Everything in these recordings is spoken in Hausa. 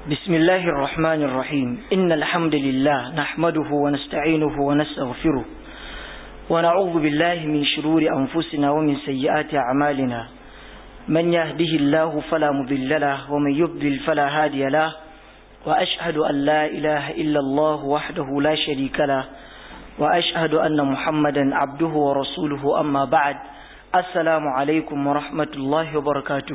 بسم الله الرحمن الرحيم إن الحمد لله نحمده ونستعينه ونستغفره ونعوذ بالله من شرور أنفسنا ومن سيئات أعمالنا من يهده الله فلا مضل له ومن يضلل فلا هادي له وأشهد أن لا إله إلا الله وحده لا شريك له وأشهد أن محمدا عبده ورسوله أما بعد السلام عليكم ورحمة الله وبركاته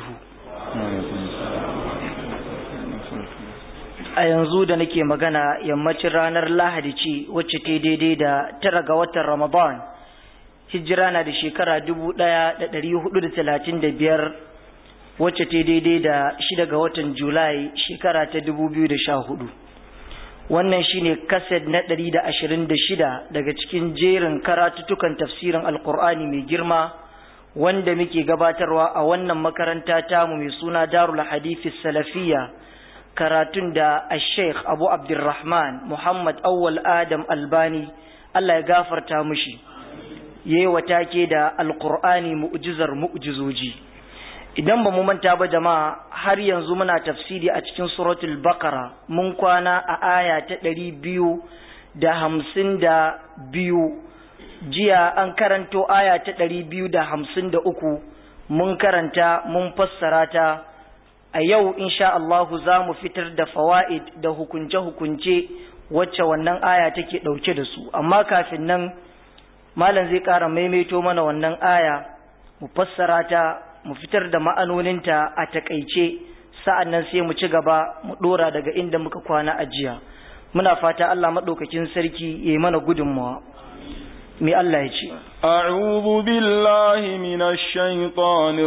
a yanzu da nake magana yammacin ranar lahadi ce wacce ta daidai da tara ga watan ramadan hijira na da shekara dubu ɗaya da ɗari hudu da talatin da biyar wacce ta daidai da shida ga watan julai shekara ta dubu biyu da sha hudu wannan shine kaset na ɗari da ashirin da shida daga cikin jerin karatutukan tafsirin alkur'ani mai girma wanda muke gabatarwa a wannan makaranta tamu mai suna darul hadithi salafiyya karatun da sheikh abu abdurrahman muhammad awwal adam albani allah ya gafarta mushi ya yi take da alkur'ani mu'jizar mu'jizoji idan ba mu manta ba jama'a har yanzu muna tafsiri a cikin suratul bakara mun kwana a aya ta ɗari biyu da hamsin da biyu jiya an karanto aya ta ɗari biyu da hamsin da uku mun karanta mun fassara ta a yau insha Allahu za mu fitar da fawa'id da hukunce-hukunce wacce wannan aya take ɗauke da su amma kafin nan malam zai ƙara maimaito mana wannan aya mu fassara ta mu fitar da ma'anoninta a takaice sa'an nan sai mu ci gaba mu ɗora daga inda muka kwana a jiya muna fata Allah maɗaukakin sarki ya yi mana gudunmawa mai Allah ya ce أعوذ بالله من الشيطان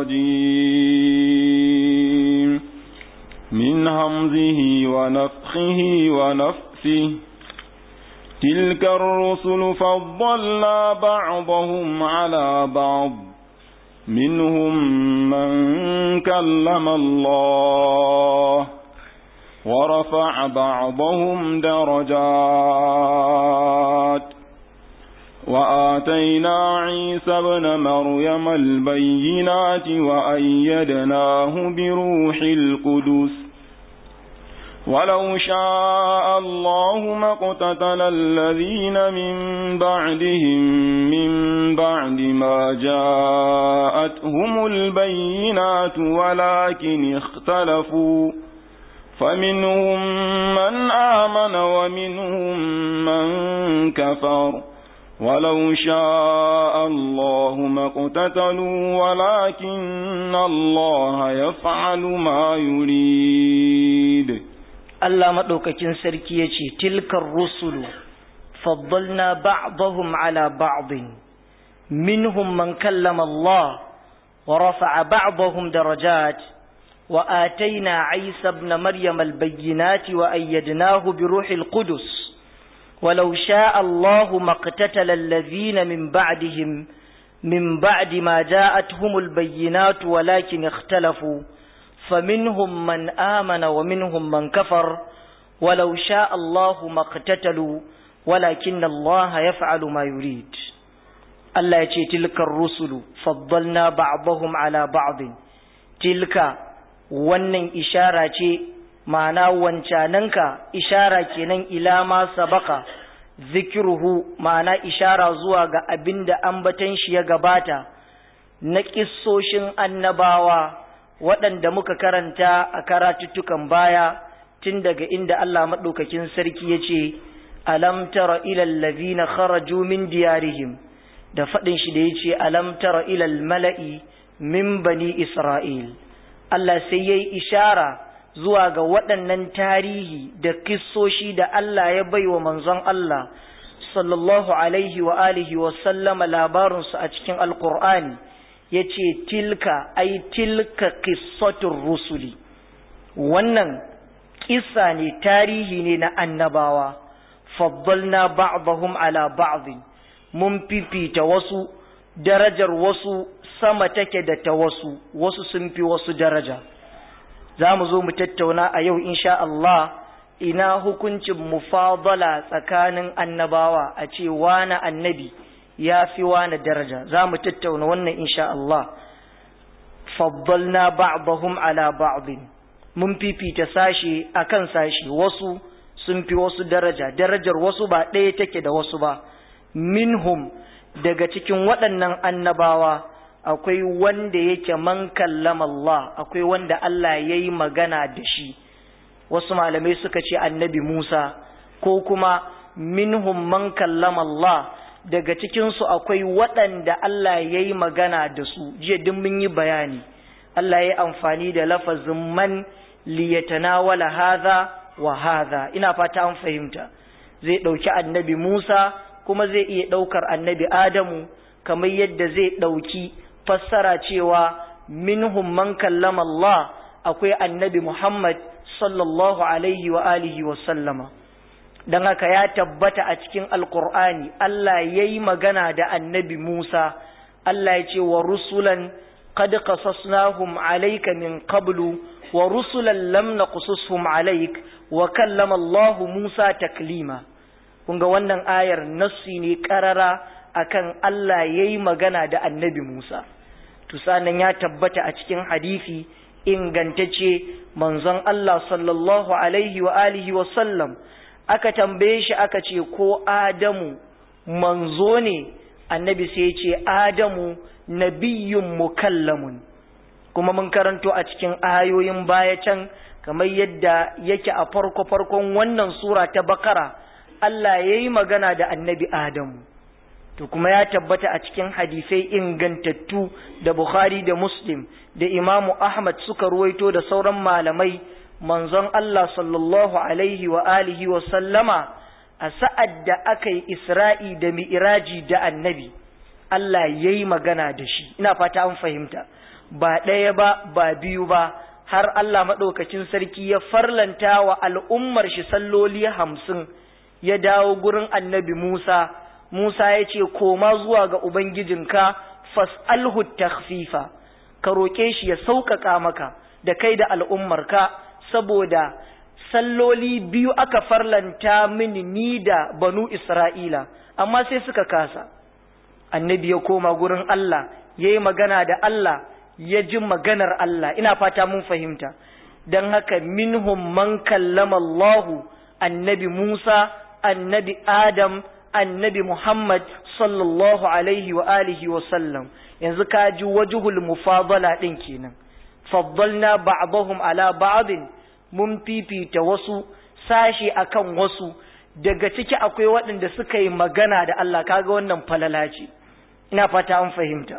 الرجيم من همزه ونفخه ونفثه تلك الرسل فضلنا بعضهم على بعض منهم من كلم الله ورفع بعضهم درجات وآتينا عيسى ابن مريم البينات وأيدناه بروح القدس ولو شاء الله ما اقتتل الذين من بعدهم من بعد ما جاءتهم البينات ولكن اختلفوا فمنهم من آمن ومنهم من كفر ولو شاء الله ما اقتتلوا ولكن الله يفعل ما يريد Allah maɗaukakin sarki ya ce, Tilkar rusulu, faddalna ba'dahum ala ba'din, minhum man kallama Allah, wa rafa'a ba'dahum darajat, wa ataina Isa ibn Maryam al-bayyinati wa ayyadnahu bi ruhil qudus. ولو شاء الله ما اقتتل الذين من بعدهم من بعد ما جاءتهم البينات ولكن اختلفوا فمنهم من آمن ومنهم من كفر ولو شاء الله ما اقتتلوا ولكن الله يفعل ما يريد الله يتي تلك الرسل فضلنا بعضهم على بعض تلك wannan ishara ce ma'ana wancananka ishara kenan ila ma sabaka zikiruhu ma'ana ishara zuwa ga abin da ambatan shi ya gabata na kissoshin annabawa waɗanda muka karanta a karatuttukan baya tun daga inda Allah maɗaukakin sarki ya ce alam tara ilal ladhina kharaju min diyarihim da faɗin shi da ya ce alam tara ilal mala'i min bani isra'il Allah sai yayi ishara zuwa ga waɗannan tarihi da kissoshi da Allah ya bai wa manzon Allah sallallahu alaihi wa alihi wa sallama labarinsu a cikin alkur'ani ya ce tilka ai tilka kissatun rusuli wannan kissa ne tarihi ne na annabawa faddalna ba'dahum ala ba'dhin mun fifita wasu darajar wasu sama take da ta wasu wasu sun fi wasu daraja za mu zo mu tattauna a yau insha Allah ina hukuncin mufadala tsakanin annabawa a ce wani annabi ya fi wani daraja za mu tattauna wannan insha Allah faddalna ba'dahum ala ba'din mun fifita sashe akan sashe wasu sun fi wasu daraja darajar wasu ba ɗaya take da wasu ba minhum daga cikin waɗannan annabawa akwai wanda yake man kallama Allah akwai wanda Allah ya yi magana da shi wasu malamai suka ce annabi Musa ko kuma minhum man kallama Allah daga cikinsu akwai waɗanda Allah ya yi magana da su jiya duk mun yi bayani Allah ya yi amfani da lafazin man liyatanawala hadha wa hadha ina fata an fahimta zai ɗauki annabi Musa kuma zai iya ɗaukar annabi Adamu kamar yadda zai ɗauki fassara cewa minhum man kallama Allah akwai annabi Muhammad sallallahu alaihi wa alihi wa sallama don haka ya tabbata a cikin alkur'ani Allah ya yi magana da annabi Musa Allah ya ce wa rusulan qad qasasnahum alayka min qablu wa rusulan lam naqsushum alayk wa kallama Allah Musa taklima kun ga wannan ayar nassi ne karara akan Allah ya yi magana da annabi Musa to sanan ya tabbata a cikin hadisi ingantacce manzon Allah sallallahu alaihi wa alihi wa sallam aka tambaye shi aka ce ko Adamu manzo ne annabi sai ya ce Adamu nabiyyun mukallamun kuma mun karanto a cikin ayoyin baya can kamar yadda yake a farko farkon wannan sura ta Bakara Allah yayi magana da annabi Adamu to kuma ya tabbata a cikin hadisai ingantattu da Bukhari da Muslim da Imamu Ahmad suka ruwaito da sauran malamai manzon Allah sallallahu alaihi wa alihi wa sallama a sa'ad da aka yi Isra'i da Mi'iraji da annabi Allah ya yi magana da shi ina fata an fahimta ba ɗaya ba ba biyu ba har Allah maɗaukacin sarki ya farlanta wa al'ummar shi salloli hamsin ya dawo gurin annabi Musa Musa ya ce, Koma zuwa ga Ubangijinka, fas'alhu takhfifa ka roƙe shi ya sauƙaƙa maka da kai da al'ummarka, saboda salloli biyu aka farlanta mini ni da banu Isra'ila, amma sai suka kasa. Annabi ya koma gurin Allah, ya yi magana da Allah, ya ji maganar Allah, ina fata mun fahimta. Don haka minhum man kallama Allahu, annabi Musa, annabi Adam, annabi Muhammad sallallahu alaihi wa alihi wa sallam yanzu ka ji wajhul mufadala din kenan faddalna ba'dahum ala ba'din mun fifita wasu sashi akan wasu daga ciki akwai waɗanda suka yi magana da Allah kaga wannan falala ce ina fata an fahimta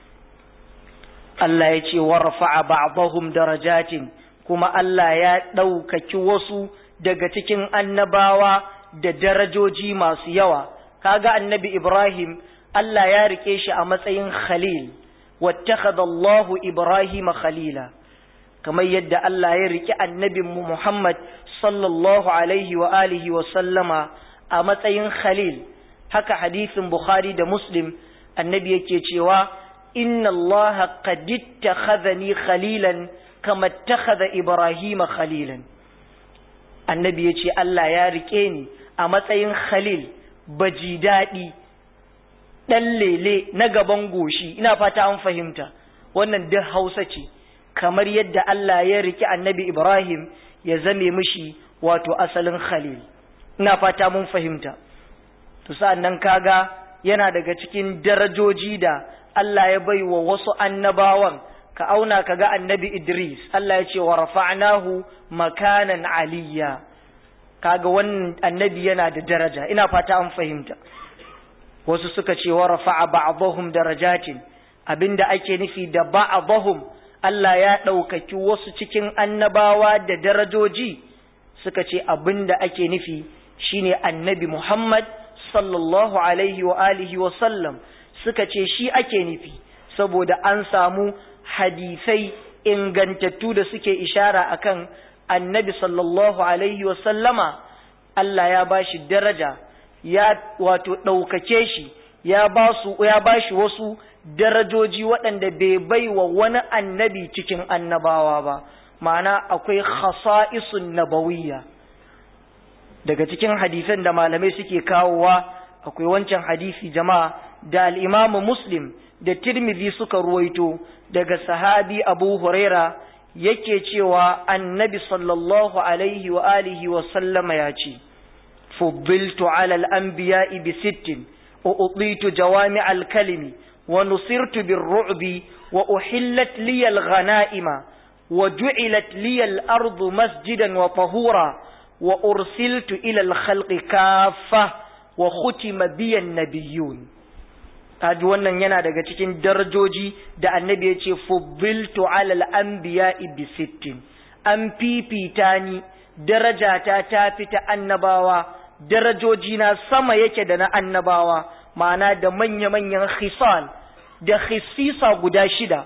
Allah ya ce warfa'a ba'dahum darajatin kuma Allah ya ɗaukaki wasu daga cikin annabawa da darajoji masu yawa kaga annabi Ibrahim Allah ya rike shi a matsayin khalil wattakhadha Allahu Ibrahim khalila kamar yadda Allah ya rike annabin mu Muhammad sallallahu alaihi wa alihi wa sallama a matsayin khalil haka hadisin Bukhari da Muslim annabi yake cewa inna Allah qad ittakhadhani khalilan kama ittakhadha Ibrahim khalilan annabi yace Allah ya rike ni a matsayin khalil baji daɗi ɗan lele na gaban goshi ina fata an fahimta wannan duk hausa ce kamar yadda Allah ya riki annabi Ibrahim ya zame mishi wato asalin khalil ina fata mun fahimta to sa'annan kaga yana daga cikin darajoji da Allah ya bai wa wasu annabawan ka auna kaga annabi Idris Allah ya ce wa rafa'nahu makanan aliyya kaga wannan annabi yana da daraja ina fata an fahimta wasu suka ce wa rafa'a ba'dahum darajatin abinda ake nufi da ba'dahum Allah ya ɗaukaki wasu cikin annabawa da darajoji suka ce abinda ake nufi shine annabi Muhammad sallallahu alaihi wa alihi wa sallam suka ce shi ake nufi saboda an samu hadisai ingantattu da suke ishara akan annabi sallallahu alaihi wa sallama Allah ya bashi daraja ya wato ɗaukake shi ya ba su ya bashi wasu darajoji waɗanda bai bai wa wani annabi cikin annabawa ba ma'ana akwai khasa'isun nabawiyya daga cikin hadisan da malamai suke kawowa akwai wancan hadisi jama'a da al-Imam Muslim da Tirmidhi suka ruwaito daga sahabi Abu Huraira yake cewa annabi sallallahu alaihi wa alihi wa sallama ya ce fuddiltu ala al-anbiya'i bi sittin wa utitu jawami al-kalimi wa nusirtu bir ru'bi wa uhillat li al-ghanaima wa ju'ilat li al-ardu masjidan wa tahura wa ursiltu ila al-khalqi kaffa wa khutima bi an-nabiyyun kaji wannan yana daga cikin darajoji da annabi ya ce fubbiltu alal anbiya'i bi sittin an fifita ni darajata ta fita annabawa darajoji na sama yake da na annabawa ma'ana da manya-manyan khisal da khisisa guda shida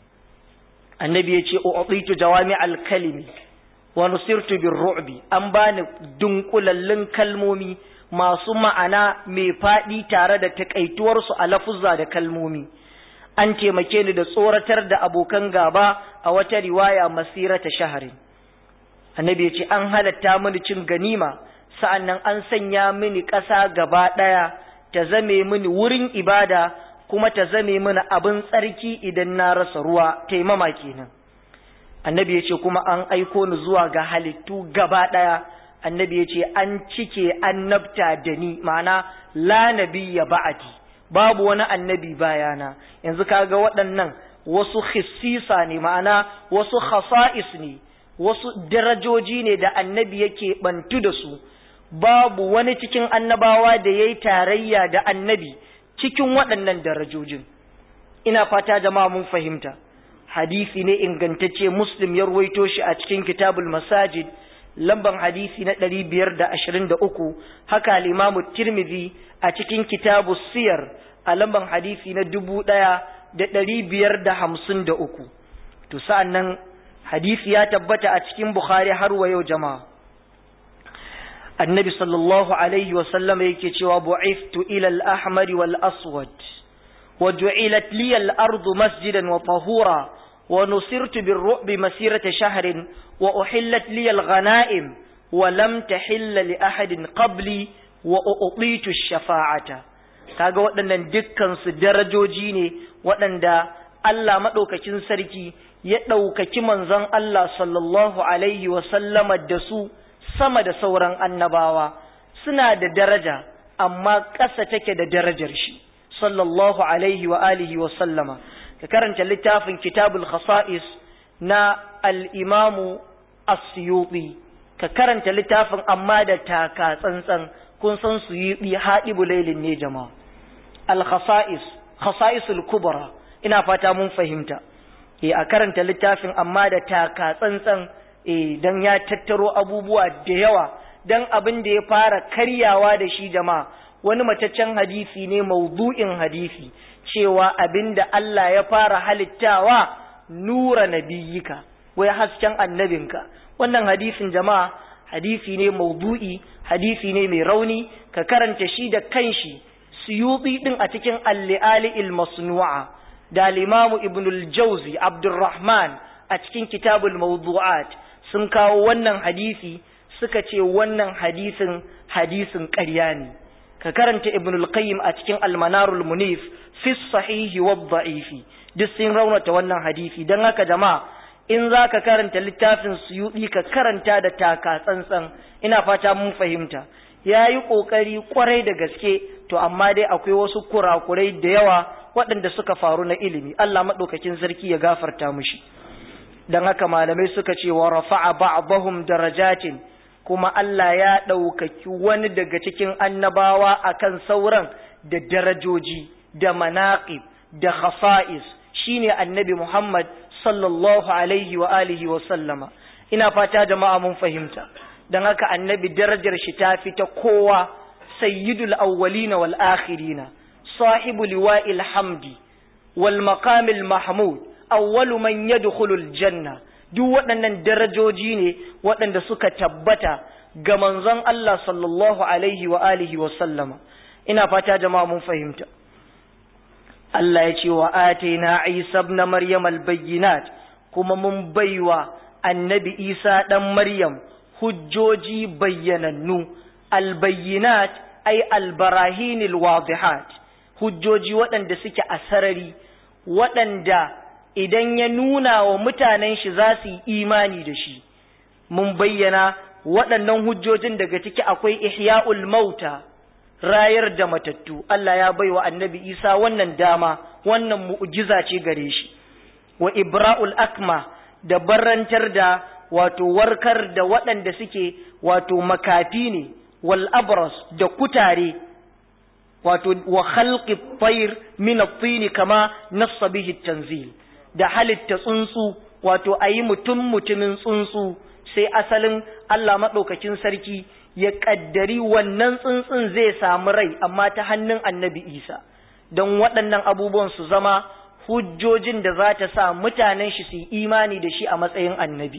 annabi ya ce u'titu jawami al-kalimi wa nusirtu bir ru'bi an bani dunkulallun kalmomi masu ma'ana mai faɗi tare da takaituwarsu a lafuzza da kalmomi an taimake ni da tsoratar da abokan gaba a wata riwaya masira ta shahari annabi ya ce an halatta mini cin ganima sa'annan an sanya mini ƙasa gaba ɗaya ta zame mini wurin ibada kuma ta zame mini abin tsarki idan na rasa ruwa taimama kenan annabi ya ce kuma an aiko ni zuwa ga halittu gaba ɗaya annabi ya ce an cike annabta da ni ma'ana la nabiyya ba'adi babu wani annabi bayana yanzu kaga waɗannan wasu khissisa ne ma'ana wasu khasa'is ne wasu darajoji ne da annabi yake bantu da su babu wani cikin annabawa da yayi tarayya da annabi cikin waɗannan darajojin ina fata jama'a mun fahimta hadisi ne ingantacce muslim ya ruwaito shi a cikin kitabul masajid lamban hadisi na ɗari biyar da ashirin da uku haka limamu tirmidhi a cikin kitabu siyar a lamban hadisi na dubu ɗaya da ɗari biyar da hamsin da uku to sa'an nan hadisi ya tabbata a cikin bukhari har wa yau jama'a annabi sallallahu alaihi wasallam yake cewa bu'iftu ila al-ahmar wal aswad wa ju'ilat li al-ardu masjidan wa tahura ونصرت بالرعب مسيرة شهر وأحلت لي الغنائم ولم تحل لأحد قبلي وأعطيت الشفاعة kaga waɗannan dukkansu darajoji ne waɗanda Allah maɗaukakin sarki ya ɗaukaki manzon Allah sallallahu alaihi sallama da su sama da sauran annabawa suna da daraja amma ƙasa take da darajar shi sallallahu alaihi wa alihi wa sallama ka karanta littafin kitabul khasa'is na al-imamu as-suyuti ka karanta littafin amma da taka tsantsan kun san suyuti haɗibu lailin ne jama'a al-khasa'is khasa'isul kubra ina fata mun fahimta eh a karanta littafin amma da taka tsantsan eh dan ya tattaro abubuwa da yawa dan abin da ya fara karyawa da shi jama'a wani mataccen hadisi ne maudu'in hadisi cewa abinda Allah ya fara halittawa nura nabiyika wai hasken annabinka wannan hadisin jama'a hadisi ne maudu'i hadisi ne mai rauni ka karanta shi da kanshi suyuti din a cikin al-li'ali al-masnu'a da al-imam ibn al-jawzi abdurrahman a cikin kitabul mawdu'at sun kawo wannan hadisi suka ce wannan hadisin hadisin ƙarya ne ka karanta ibn al-qayyim a cikin al-manarul munif fi sahihi wa dha'ifi duk sun raunata wannan hadisi dan haka jama'a in zaka karanta littafin suyudi ka karanta da taka tsantsan ina fata mun fahimta yayi kokari kwarai da gaske to amma dai akwai wasu kurakurai da yawa waɗanda suka faru na ilimi Allah madaukakin sarki ya gafarta mushi dan haka malamai suka ce wa rafa'a ba'dahum darajatin kuma Allah ya ɗaukaki wani daga cikin annabawa akan sauran da darajoji da manaƙib da khasa'is shine annabi Muhammad sallallahu alaihi wa alihi wa sallama ina fata jama'a mun fahimta dan haka annabi darajar shi ta fita kowa sayyidul awwalina wal akhirina sahibu liwa'il hamdi wal maqamil mahmud awwalu man yadkhulul janna duk waɗannan darajoji ne waɗanda suka tabbata ga manzon Allah sallallahu alaihi wa alihi wa sallama ina fata jama'a mun fahimta Allah ya ce wa atina Isa ibn Maryam al-bayyinat kuma mun baiwa annabi Isa dan Maryam hujjoji bayyanannu al-bayyinat ay al-barahin al-wadihat hujjoji waɗanda suke a sarari waɗanda idan ya nuna wa mutanen shi za su yi imani da shi mun bayyana waɗannan hujjojin daga ciki akwai ihya'ul mauta rayar da matattu Allah ya baiwa annabi Isa wannan dama wannan mu'jiza ce gare shi wa ibra'ul akma da barantar da wato warkar da waɗanda suke wato makafi ne wal abras da kutare wato wa khalqi tayr min at-tin kama nassa bihi tanzil da halitta tsuntsu wato ayi mutum mutumin tsuntsu sai asalin Allah madaukakin sarki ya kaddari wannan tsuntsun zai samu rai amma ta hannun annabi Isa don waɗannan abubuwan su zama hujjojin da za ta sa mutanen shi su yi imani da shi a matsayin annabi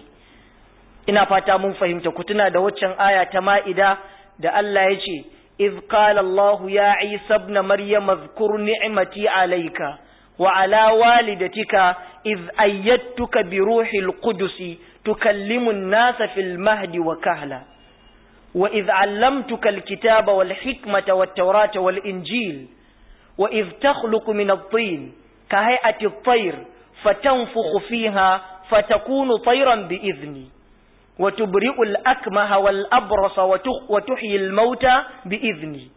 ina fata mun fahimta ku tuna da waccan aya ta ma'ida da Allah ya ce iz qala Allah ya Isa ibn Maryam zkur ni'mati alayka wa ala walidatika iz ayyadtuka bi ruhil qudus tukallimu an-nasa fil mahdi wa kahla wa iz 'allamtuka al-kitaba wal hikmata wat tawrata wal injil wa iz takhluqu min at-tin ka hay'ati at-tayr fatanfukhu fiha fatakunu tayran bi idhni وتبرئ الأكمه والأبرص وتحيي الموتى بإذني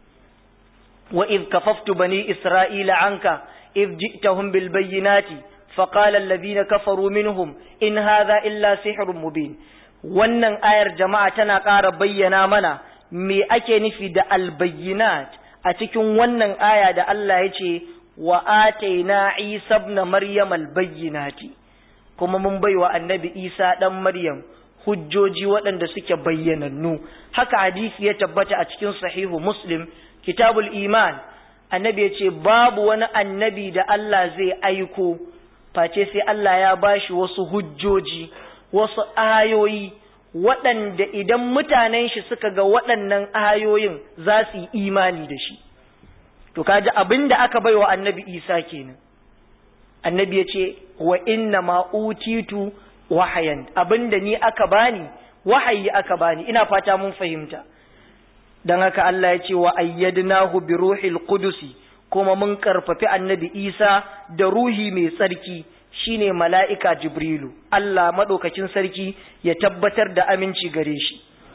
وإذ كففت بني إسرائيل عنك إذ جئتهم بالبينات فقال الذين كفروا منهم إن هذا إلا سحر مبين wannan ayar jama'a tana ƙara bayyana mana me ake nufi da albayyinat a cikin wannan aya da Allah ya ce wa ataina Isa ibn Maryam albayyinati kuma mun baiwa annabi Isa dan Maryam hujjoji waɗanda suke bayyanannu haka hadisi ya tabbata a cikin sahihu muslim kitabul iman annabi ya ce babu wani annabi da Allah zai aiko face sai Allah ya bashi wasu hujjoji wasu ayoyi waɗanda idan mutanen shi suka ga waɗannan ayoyin za su yi imani da shi to kaji abin da aka baiwa annabi isa kenan annabi ya ce wa inna ma utitu wahayan abinda ni aka bani wahayi aka bani ina fata mun fahimta dan haka Allah ya ce wa ayyadnahu bi ruhil qudusi kuma mun karfafi annabi Isa da ruhi mai tsarki shine mala'ika Jibrilu Allah madaukakin sarki ya tabbatar da aminci gare shi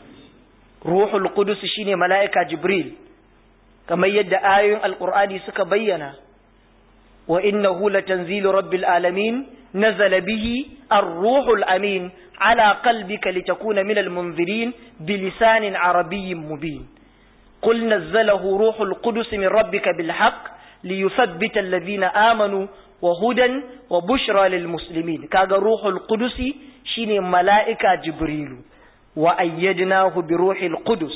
ruhul qudus shine mala'ika Jibril kamar yadda ayoyin alqur'ani suka bayyana wa innahu latanzilu rabbil alamin نزل به الروح الأمين على قلبك لتكون من المنذرين بلسان عربي مبين قل نزله روح القدس من ربك بالحق ليثبت الذين آمنوا وهدى وبشرى للمسلمين كاغا روح القدس شيني ملائكة جبريل وأيدناه بروح القدس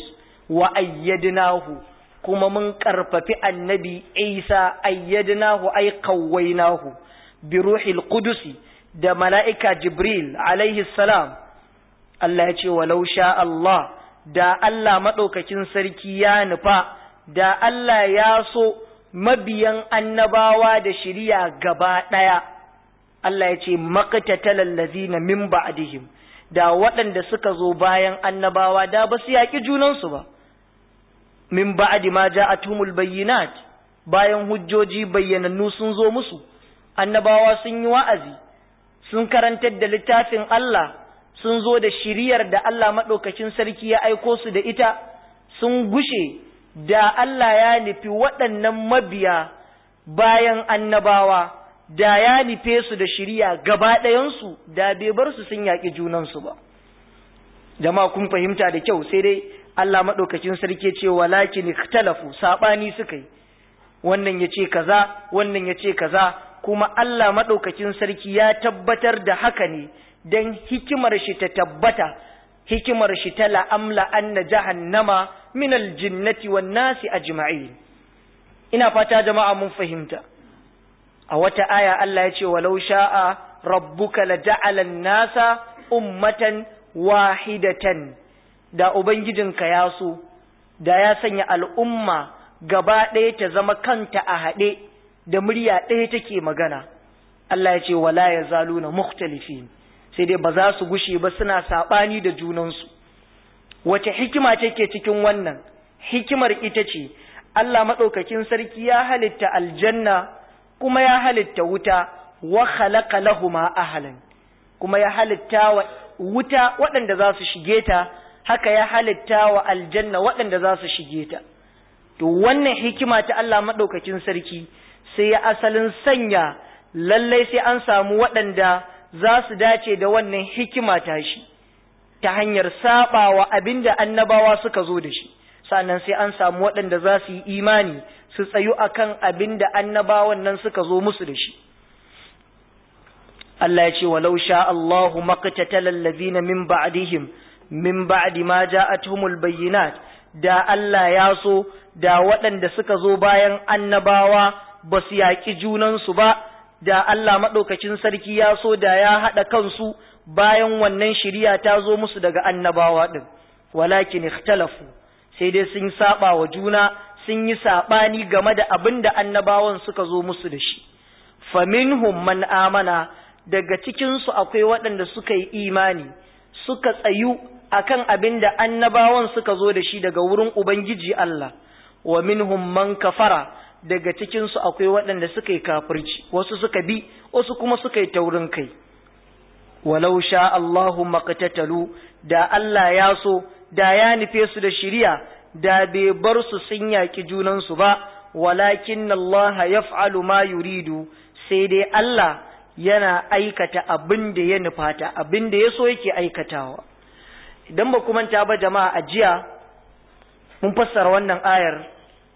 وأيدناه كما من كرفف النبي عيسى أيدناه أي قويناه biruhil qudusi da mala'ika Jibril alaihi salam Allah ya ce walau sha Allah da Allah maɗaukakin sarki ya nufa da Allah ya so mabiyan annabawa da shiriya gaba ɗaya Allah ya ce maqtatalal ladzina min ba'dihim da waɗanda suka zo bayan annabawa da ba su yaƙi junansu ba min ba'di ma ja'atumul bayyinat bayan hujjoji bayyanannu sun zo musu annabawa sun yi wa'azi sun karantar da littafin Allah sun zo da shiriyar da Allah maɗaukacin sarki ya aiko su da ita sun gushe da Allah ya nufi waɗannan mabiya bayan annabawa da ya nufe su da shiriya gaba ɗayansu da bai bar su sun yaƙi junansu ba jama'a kun fahimta da kyau sai dai Allah maɗaukacin sarki ce walakin ikhtalafu saɓani suka yi wannan ya ce kaza wannan ya ce kaza kuma Allah maɗaukakin sarki ya tabbatar da haka ne don hikimar shi ta tabbata hikimar shi ta la'amla anna jahannama min aljinnati wan nasi ajma'in ina fata jama'a mun fahimta a wata aya Allah ya ce walau sha'a rabbuka la ja'ala nasa ummatan wahidatan da ubangijinka ya so da ya sanya al'umma gaba ɗaya ta zama kanta a haɗe da murya ɗaya take magana Allah ya ce wala ya zaluna mukhtalifin sai dai ba za su gushe ba suna saɓani da junansu wace hikima take cikin wannan hikimar ita ce Allah maɗaukakin sarki ya halitta aljanna kuma ya halitta wuta wa khalaqa lahuma ahlan kuma ya halitta wa wuta waɗanda za su shige ta haka ya halitta wa aljanna waɗanda za su shige ta to wannan hikima ta Allah maɗaukakin sarki sai ya asalin sanya lallai sai an samu waɗanda za su dace da wannan hikima ta shi ta hanyar saba wa abin da annabawa suka zo da shi sannan sai an samu waɗanda za su yi imani su tsayu akan abin da annabawan nan suka zo musu da shi Allah ya ce walau sha Allahu maqtatala allazina min ba'dihim min ba'di ma ja'atuhumul bayyinat da Allah ya so da waɗanda suka zo bayan annabawa ba su yaƙi junansu ba da Allah maɗaukacin sarki ya so da ya haɗa kansu bayan wannan shiriya ta zo musu daga annabawa ɗin walakin ikhtalafu sai dai sun saba wa juna sun yi saɓani game da abin da annabawan suka zo musu da shi faminhum man amana daga cikinsu akwai waɗanda suka yi imani suka tsayu akan abin da annabawan suka zo da shi daga wurin Ubangiji Allah wa minhum man kafara daga cikinsu akwai waɗanda suka yi kafirci wasu suka bi wasu kuma suka yi taurin kai walau sha Allahu maqtatalu da Allah ya so da ya nufe su da shiriya da bai bar su sun yaƙi junansu ba walakin Allah yaf'alu ma yuridu sai dai Allah yana aikata abin da ya nufata abin da ya so yake aikatawa idan ba manta ba jama'a a jiya mun fassara wannan ayar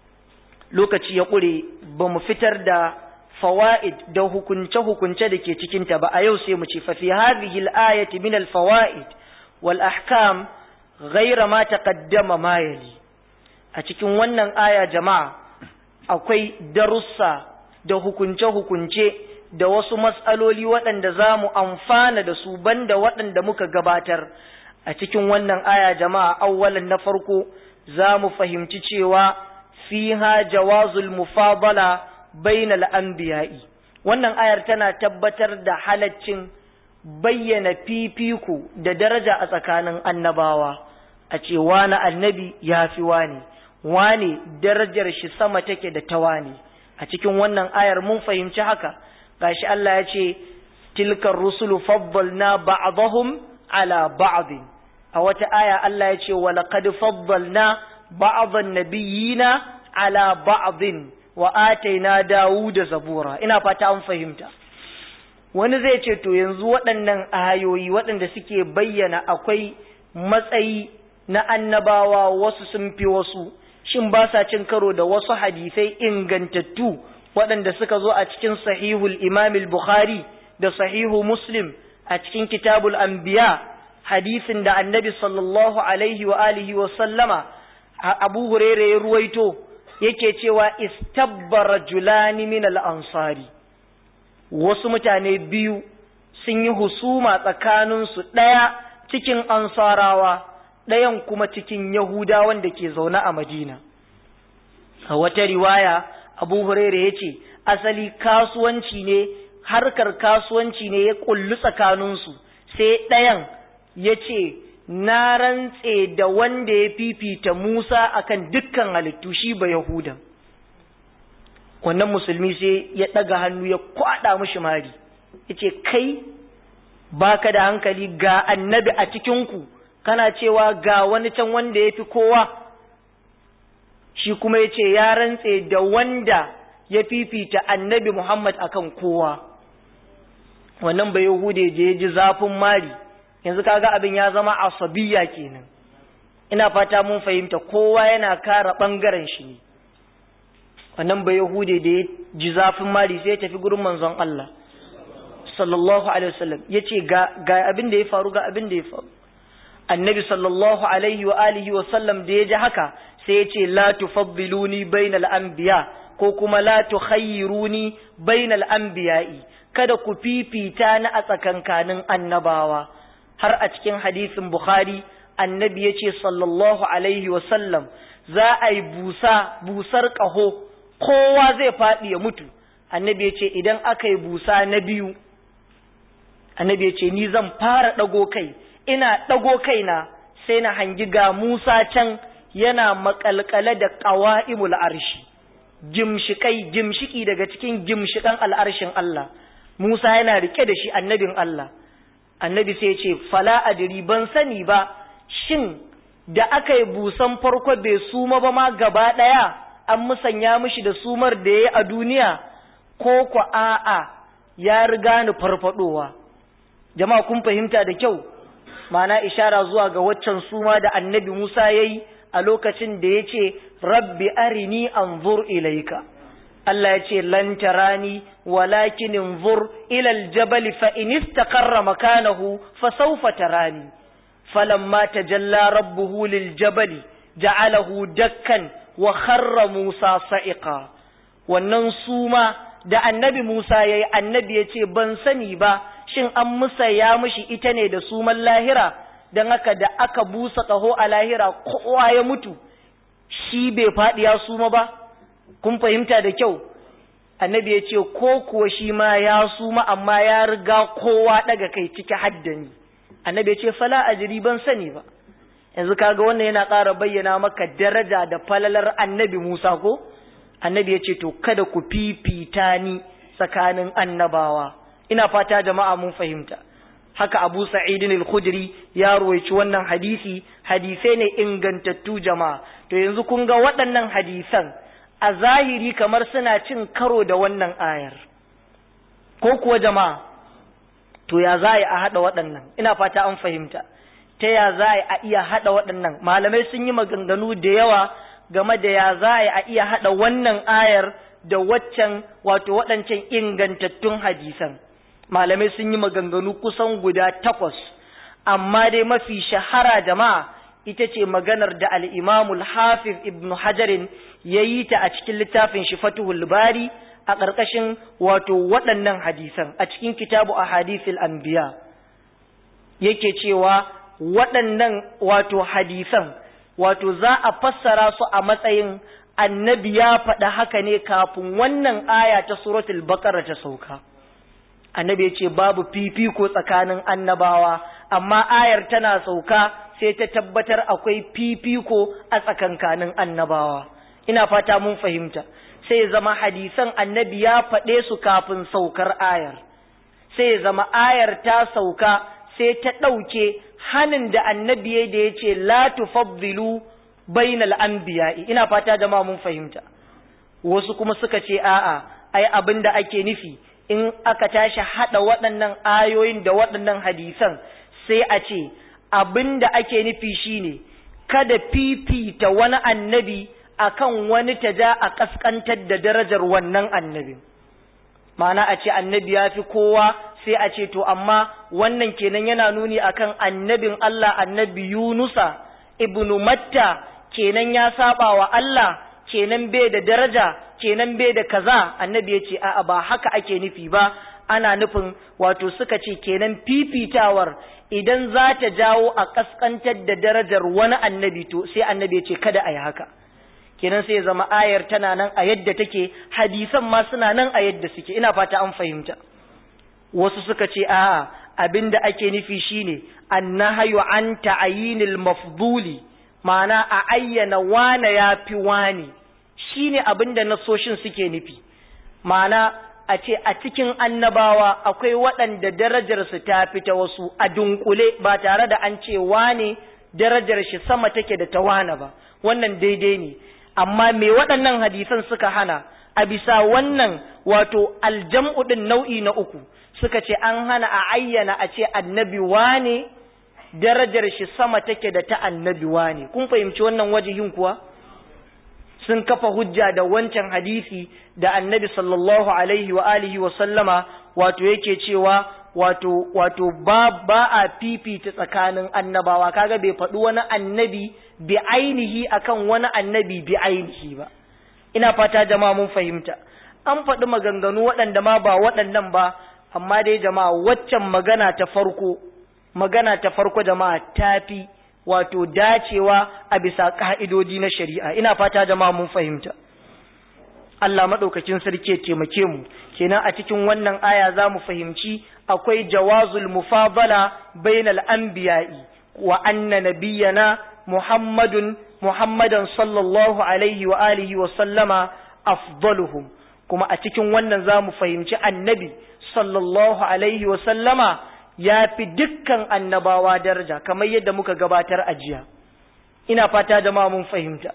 lokaci ya ƙure ba mu fitar da fawa'id da hukunce-hukunce da ke cikinta ba a yau sai mu ce fa fi hadhihi al-ayati min al-fawaid wal ahkam ghayra ma taqaddama ma yali a cikin wannan aya jama'a akwai darussa da hukunce-hukunce da wasu matsaloli waɗanda za mu amfana da su banda waɗanda muka gabatar a cikin wannan aya jama'a awwalan na farko za mu fahimci cewa fiha jawazul mufadala bainal anbiya'i wannan ayar tana tabbatar da halaccin bayyana fifiku da daraja a tsakanin annabawa a ce wani annabi ya fi wani wani darajar shi sama take da ta wani a cikin wannan ayar mun fahimci haka gashi Allah ya ce tilkar rusulu faddalna ba'dahum ala ba'd a wata aya Allah ya ce walaqad faddalna ba'dhan nabiyina ala ba'dhin wa ataina Dawuda zabura ina fata an fahimta wani zai ce to yanzu waɗannan ayoyi waɗanda suke bayyana akwai matsayi na annabawa wasu sun fi wasu shin ba sa cin karo da wasu hadisai ingantattu waɗanda suka zo a cikin sahihul imam bukhari da sahihu muslim a cikin kitabul anbiya hadisin da annabi sallallahu alaihi wa alihi wa sallama abu hurairah ya ruwaito yake cewa istabbara julani min al-ansari wasu mutane biyu sun yi husuma tsakaninsu ɗaya cikin ansarawa ɗayan kuma cikin yahudawan da ke zaune a madina a wata riwaya abu huraira ya ce asali kasuwanci ne harkar kasuwanci ne ya kullu tsakaninsu sai ɗayan ya ce na rantse da wanda ya fifita musa akan dukkan halittu shi ba yahudan wannan musulmi sai ya ɗaga hannu ya kwaɗa mushi mari ya ce kai baka da hankali ga annabi a cikinku kana cewa ga wani can wanda ya fi kowa shi kuma ya ce ya rantse da wanda ya fifita annabi Muhammad akan kowa wannan bai yahude je ya ji zafin mari yanzu kaga abin ya zama asabiya kenan ina fata mun fahimta kowa yana kara ɓangaren shi ne wannan bai yahude da ya ji zafin mari sai ya tafi gurin manzon Allah sallallahu alaihi wasallam yace ga ga abin da ya faru ga abin da ya faru annabi sallallahu alaihi wa alihi wa sallam da ya ji haka sai ya ce la tufaddiluni bainal anbiya ko kuma la tukhayyiruni bainal anbiya'i kada ku fifita ni a tsakankanin annabawa har a cikin hadisin bukhari annabi ya ce sallallahu alaihi wa sallam za a yi busa busar ƙaho kowa zai faɗi ya mutu annabi ya ce idan aka yi busa na biyu annabi ya ce ni zan fara ɗago kai ina ɗago kaina sai na hangi ga Musa can yana makalkale da ƙawa'imul arshi gimshikai gimshiki daga cikin gimshikan al'arshin Allah Musa yana rike da shi annabin Allah annabi sai ya ce fala adiri ban sani ba shin da aka yi busan farko bai suma ba ma gaba ɗaya an musanya mishi da sumar da ya yi a duniya ko ku a'a ya riga ni farfadowa jama'a kun fahimta da kyau ma'ana ishara zuwa ga waccan suma da annabi Musa ya yi a lokacin da ya ce rabbi arini anzur ilaika Allah ya ce lan tarani walakin anzur ila aljabal fa in istaqarra makanahu fa sawfa tarani falamma tajalla rabbuhu liljabal ja'alahu dakkan wa kharra Musa sa'iqa wannan suma da annabi Musa yayi annabi ya ce ban sani ba shin an musaya mishi ita ne da suman lahira don haka da aka busa ƙaho a lahira kowa ya mutu shi bai faɗi ya suma ba kun fahimta da kyau annabi ya ce ko kuwa shi ma ya suma amma ya riga kowa daga kai ciki haddani annabi ya ce fala ajiri ban sani ba yanzu kaga wannan yana ƙara bayyana maka daraja da falalar annabi Musa ko annabi ya ce to kada ku fifita ni tsakanin annabawa ina fata jama'a mun fahimta haka Abu Sa'id al-Khudri ya ruwaici wannan hadisi hadisai ne ingantattu jama'a to yanzu kun ga waɗannan hadisan a zahiri kamar suna cin karo da wannan ayar ko kuwa jama'a to ya za a haɗa waɗannan ina fata an fahimta ta ya za a iya haɗa waɗannan malamai sun yi maganganu da yawa game da ya za a iya haɗa wannan ayar da waccan wato waɗancan ingantattun hadisan malamai sun yi maganganu kusan guda takwas amma dai mafi shahara jama'a ita ce maganar da al'imamul hafiz ibn hajarin ya yi ta a cikin littafin shi fatuhul bari a ƙarƙashin wato waɗannan hadisan a cikin kitabu a hadisil anbiya yake cewa waɗannan wato hadisan wato za a fassara su a matsayin annabi ya faɗa haka ne kafin wannan aya ta suratul baqara ta sauka annabi ya ce babu fifiko tsakanin annabawa amma ayar tana sauka sai ta tabbatar akwai fifiko a tsakankanin annabawa ina fata mun fahimta sai zama hadisan annabi ya faɗe su kafin saukar ayar sai zama ayar ta sauka sai ta ɗauke hanin da annabi ya da ya ce la tufaddilu bainal anbiya'i ina fata jama'a mun fahimta wasu kuma suka ce a'a ai abin da ake nufi in aka tashi hada waɗannan ayoyin da waɗannan hadisan sai a ce abin da ake nufi shine kada fifita wani annabi akan wani ta ja a kaskantar da darajar wannan annabin ma'ana a ce annabi ya fi kowa sai a ce to amma wannan kenan yana nuni akan annabin Allah annabi Yunusa ibnu Matta kenan ya saba wa Allah kenan bai da daraja kenan bai da kaza annabi ya ce a'a ba haka ake nufi ba ana nufin wato suka ce kenan fifitawar idan za ta jawo a kaskantar da darajar wani annabi to sai annabi ya ce kada a yi haka kenan sai zama ayar tana nan a yadda take hadisan ma suna nan a yadda suke ina fata an fahimta wasu suka ce a'a abinda ake nufi shine annahayu an ta'ayinil mafduli ma'ana a ayyana wane ya fi wane shine abinda nasoshin suke nufi ma'ana a ce a cikin annabawa akwai waɗanda darajarsu ta fi ta wasu a dunkule ba tare da an ce wane darajar shi sama take da ta wane ba wannan daidai ne amma me waɗannan hadisan suka hana a bisa wannan wato aljam'u ɗin nau'i na uku suka ce an hana a ayyana a ce annabi wane darajar shi sama take da ta annabi wane kun fahimci wannan wajihin kuwa sun kafa hujja da wancan hadisi da annabi sallallahu alaihi wa alihi wa sallama wato yake cewa wato wato ba ba a fifita tsakanin annabawa kaga bai faɗi wani annabi bi ainihi akan wani annabi bi ainihi ba ina fata jama'a mun fahimta an faɗi maganganu waɗanda ma ba waɗannan ba amma dai jama'a waccan magana ta farko magana ta farko jama'a tafi wato dacewa a bisa ka'idodi na shari'a ina fata jama'a mun fahimta Allah madaukakin sarki ya taimake mu kenan a cikin wannan aya za mu fahimci akwai jawazul mufadala bainal anbiya'i wa anna nabiyyana muhammadun muhammadan sallallahu alaihi wa alihi wa sallama afdaluhum kuma a cikin wannan za mu fahimci annabi sallallahu alaihi wa sallama ya fi dukkan annabawa daraja kamar yadda muka gabatar a jiya ina fata jama'a mun fahimta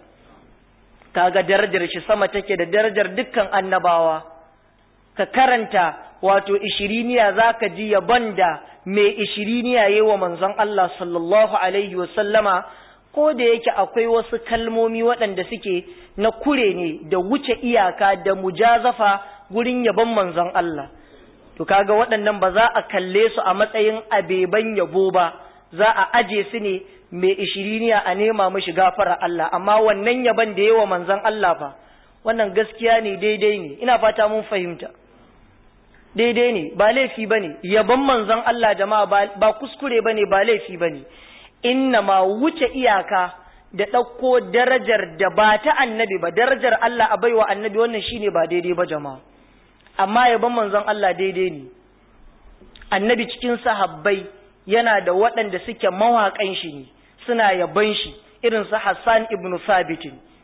kaga darajar shi sama take da darajar dukkan annabawa ka karanta wato ishiriniya zaka ji yabon da mai ishiriniya yi wa manzon Allah sallallahu alaihi wa sallama ko da yake akwai wasu kalmomi waɗanda suke na kure ne da wuce iyaka da mujazafa gurin yabon manzon Allah to kaga waɗannan ba za a kalle su a matsayin abeban yabo ba za a aje su ne mai ishiriniya a nema mashi gafara Allah amma wannan yaban da yawa manzon Allah fa wannan gaskiya ne daidai ne ina fata mun fahimta daidai ne ba laifi bane yaban manzon Allah jama'a ba kuskure bane ba laifi bane inna ma wuce iyaka da ɗauko darajar da ba ta annabi ba darajar Allah a baiwa annabi wannan shine ba daidai ba jama'a amma yaban manzon Allah daidai ne annabi cikin sahabbai yana da waɗanda suke mawaƙan shi ne suna yaban shi irin su Hassan ibn Thabit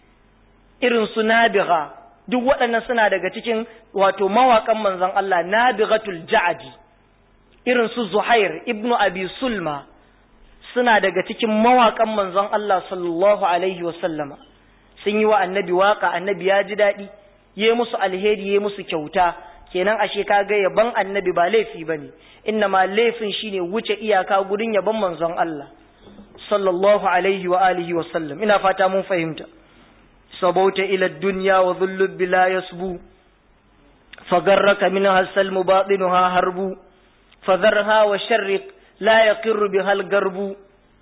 irin su Nabiga duk waɗannan suna daga cikin wato mawaƙan manzon Allah Nabigatul Ja'di irin su Zuhair ibn Abi Sulma suna daga cikin mawaƙan manzon Allah sallallahu alaihi wasallama sun yi wa annabi waka annabi ya ji daɗi ya musu alheri ya musu kyauta kenan ashe kaga yaban annabi ba laifi bane inna ma laifin shine wuce iyaka gurin yaban manzon Allah sallallahu alaihi wa alihi wa sallam ina fata mun fahimta sabauta ila dunya wa dhullu bila yasbu fagarraka minha salmu batinuha harbu fadharha wa sharriq la yaqirru bihal garbu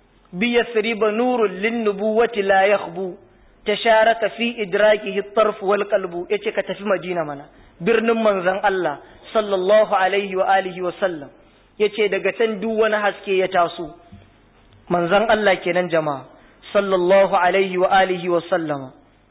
بيثرب نور للنبوة لا يخبو تشارك في إدراكه الطرف والقلب يتك تفي مدينة منا برن منزن الله صلى الله عليه وآله وسلم yace daga can duk wani haske ya taso manzon Allah kenan jama'a sallallahu alaihi wa alihi wa sallama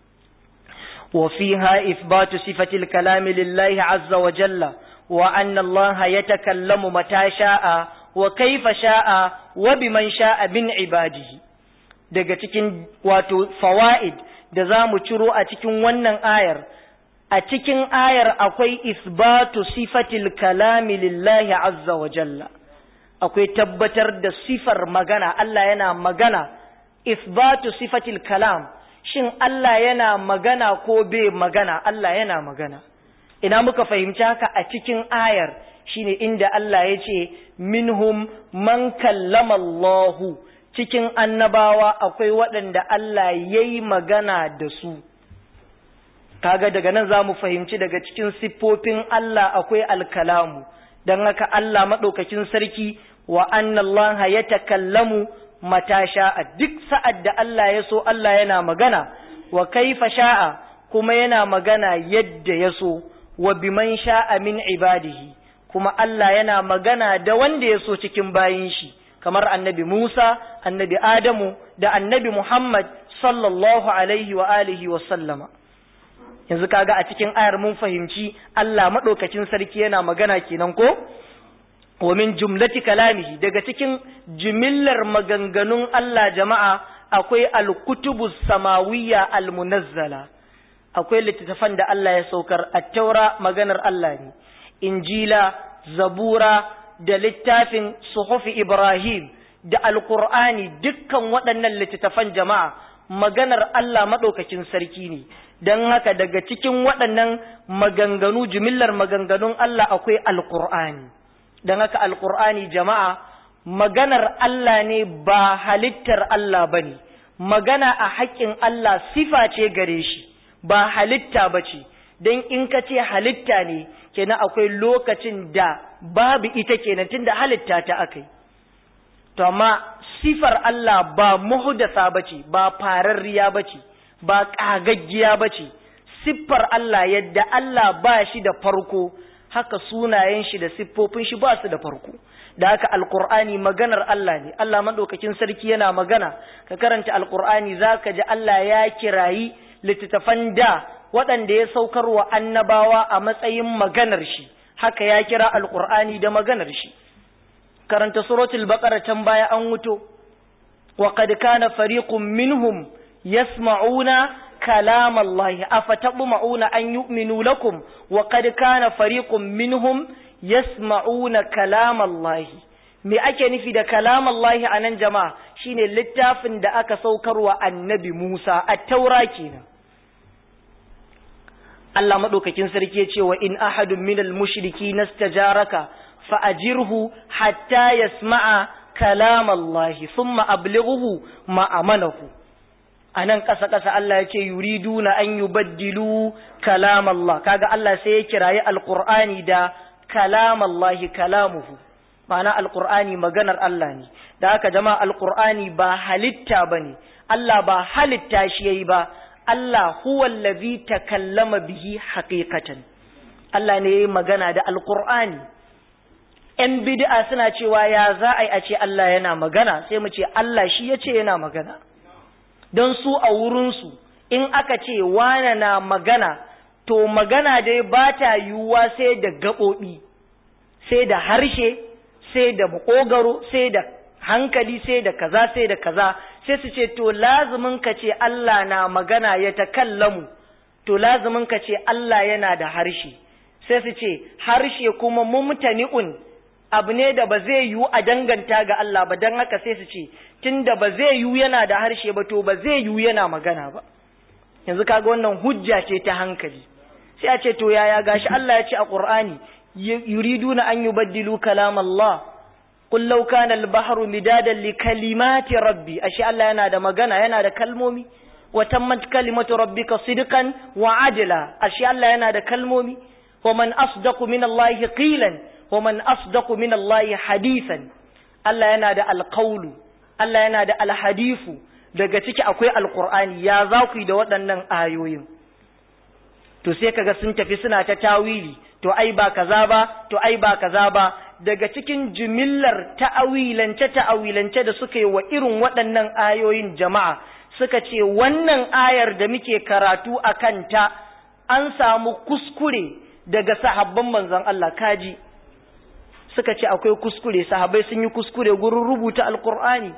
wa fiha ithbatu sifati al-kalam lillahi azza wa jalla wa anna Allah yatakallamu mata sha'a wa kaifa sha'a wa biman sha'a bin ibadihi daga cikin wato fawaid da za mu ciro a cikin wannan ayar a cikin ayar akwai isbatu sifatil kalami lillahi azza wa jalla akwai tabbatar da sifar magana Allah yana magana isbatu sifatil kalam shin Allah yana magana ko bai magana Allah yana magana ina muka fahimci haka a cikin ayar shine inda Allah ya ce minhum man kallama Allahu cikin annabawa akwai waɗanda Allah ya yi magana da su kaga daga nan za mu fahimci daga cikin siffofin Allah akwai alkalamu don haka Allah maɗaukakin sarki wa annallaha ya takallamu mata sha'a duk sa'ad da Allah ya so Allah yana magana wa kaifa sha'a kuma yana magana yadda ya so wa biman sha'a min ibadihi kuma Allah yana magana da wanda ya so cikin bayin shi kamar annabi Musa, annabi Adamu da annabi Muhammad sallallahu alaihi wa alihi wa sallama. Yanzu kaga a cikin ayar mun fahimci Allah maɗaukacin sarki yana magana kenan ko? Wa min jumlati kalamihi daga cikin jimillar maganganun Allah jama'a akwai alkutubu samawiyya almunazzala akwai littattafan da Allah ya saukar at-taura maganar Allah ne injila zabura da littafin suhufi Ibrahim da Alƙur'ani dukkan waɗannan littattafan jama'a maganar Allah maɗaukakin sarki ne, don haka daga cikin waɗannan maganganu jimillar maganganun Allah akwai Alƙur'ani, don haka Alƙur'ani jama'a maganar Allah ne ba halittar Allah ba ne, magana a haƙƙin Allah sifa ce gare shi, ba halitta ba ce, don in ka ce halitta ne, kenan akwai lokacin da babu ita kenan tunda halitta ta akai to amma sifar Allah ba muhdasa bace ba fararriya bace ba kagaggiya bace siffar Allah yadda Allah ba shi da farko haka sunayen shi da siffofin shi ba su da farko da haka alqur'ani maganar Allah ne Allah madaukakin sarki yana magana ka karanta alqur'ani zaka ji Allah ya kirayi littattafan da waɗanda ya saukar wa annabawa a matsayin maganar shi haka ya kira alƙur'ani da maganar shi karanta suratul baqara can baya an wuto wa qad kana fariqun minhum yasma'una kalam Allah afatabma'una an yu'minu lakum wa qad kana fariqun minhum yasma'una kalam Allah me ake nufi da kalam Allah anan jama'a shine littafin da aka saukarwa annabi Musa at-taura kenan Allah madaukakin sarki ya ce wa in ahadun minal mushriki nastajaraka fa ajirhu hatta yasma'a kalam Allah thumma ablighuhu ma amanahu anan kasa kasa Allah ya ce yuriduna an yubaddilu kalam Allah kaga Allah sai ya kirayi alqur'ani da kalam Allah kalamuhu ma'ana alqur'ani maganar Allah ne da haka jama'a alqur'ani ba halitta bane Allah ba halitta shi yayi ba Allah huwa allazi takallama bihi haqiqatan Allah ne yayi magana da alqur'ani ‘yan bid'a suna cewa ya za a yi a ce Allah yana magana sai mu ce Allah shi ya ce yana magana don su a wurinsu in aka ce wane na magana to magana dai ba ta yiwuwa sai da gaɓoɓi sai da harshe sai da makogaro sai da hankali sai da kaza sai da kaza sai su ce to lazumin ka ce Allah na magana ya takallamu to lazumin ka ce Allah yana da harshe sai su ce harshe kuma mumtani'un abu ne da ba zai yiwu a danganta ga Allah ba don haka sai su ce tunda ba zai yiwu yana da harshe ba to ba zai yiwu yana magana ba yanzu kaga wannan hujja ce ta hankali sai a ce to yaya gashi Allah ya ce a Qur'ani yuriduna an yubaddilu kalam Allah qul law kana al-bahru midadan li kalimati rabbi ashe Allah yana da magana yana da kalmomi wa tammat kalimatu rabbika sidqan wa adla ashe Allah yana da kalmomi wa man asdaqu min Allah qilan wa man asdaqu min Allah hadithan Allah yana da alqawlu Allah yana da alhadifu daga ciki akwai alqur'ani ya za ku yi da waɗannan ayoyin to sai kaga sun tafi suna ta tawili to ai ba kaza ba to ai ba kaza ba daga cikin jimillar ta'awilance ta'awilance da suka yi wa irin waɗannan ayoyin jama'a suka ce wannan ayar da muke karatu a kanta an samu kuskure daga sahabban manzon Allah kaji suka ce akwai kuskure sahabbai sun yi kuskure gurin rubuta alkur'ani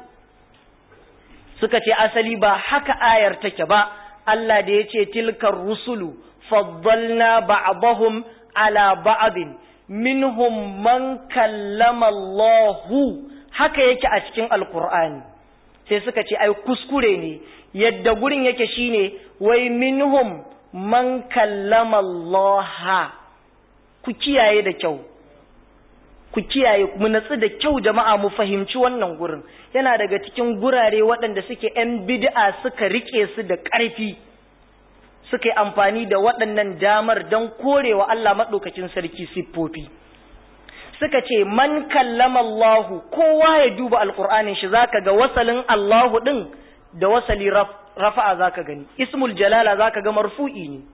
suka ce asali ba haka ayar take ba Allah da ya ce tilkar rusulu faddalna ba'dahum ala ba'din minhum man kallama Allahu haka yake a cikin alkur'ani sai suka ce ai kuskure ne yadda gurin yake shine wai minhum man kallama Allah ku kiyaye da kyau ku kiyaye mu natsu da kyau jama'a mu fahimci wannan gurin yana daga cikin gurare waɗanda suke 'yan bid'a suka rike su da ƙarfi suka yi amfani da waɗannan damar don korewa Allah maɗaukacin sarki siffofi suka ce man kallama Allahu kowa ya duba alƙur'anin shi zaka ga wasalin Allahu ɗin da wasali rafa'a zaka gani ismul jalala zaka ga marfu'i ne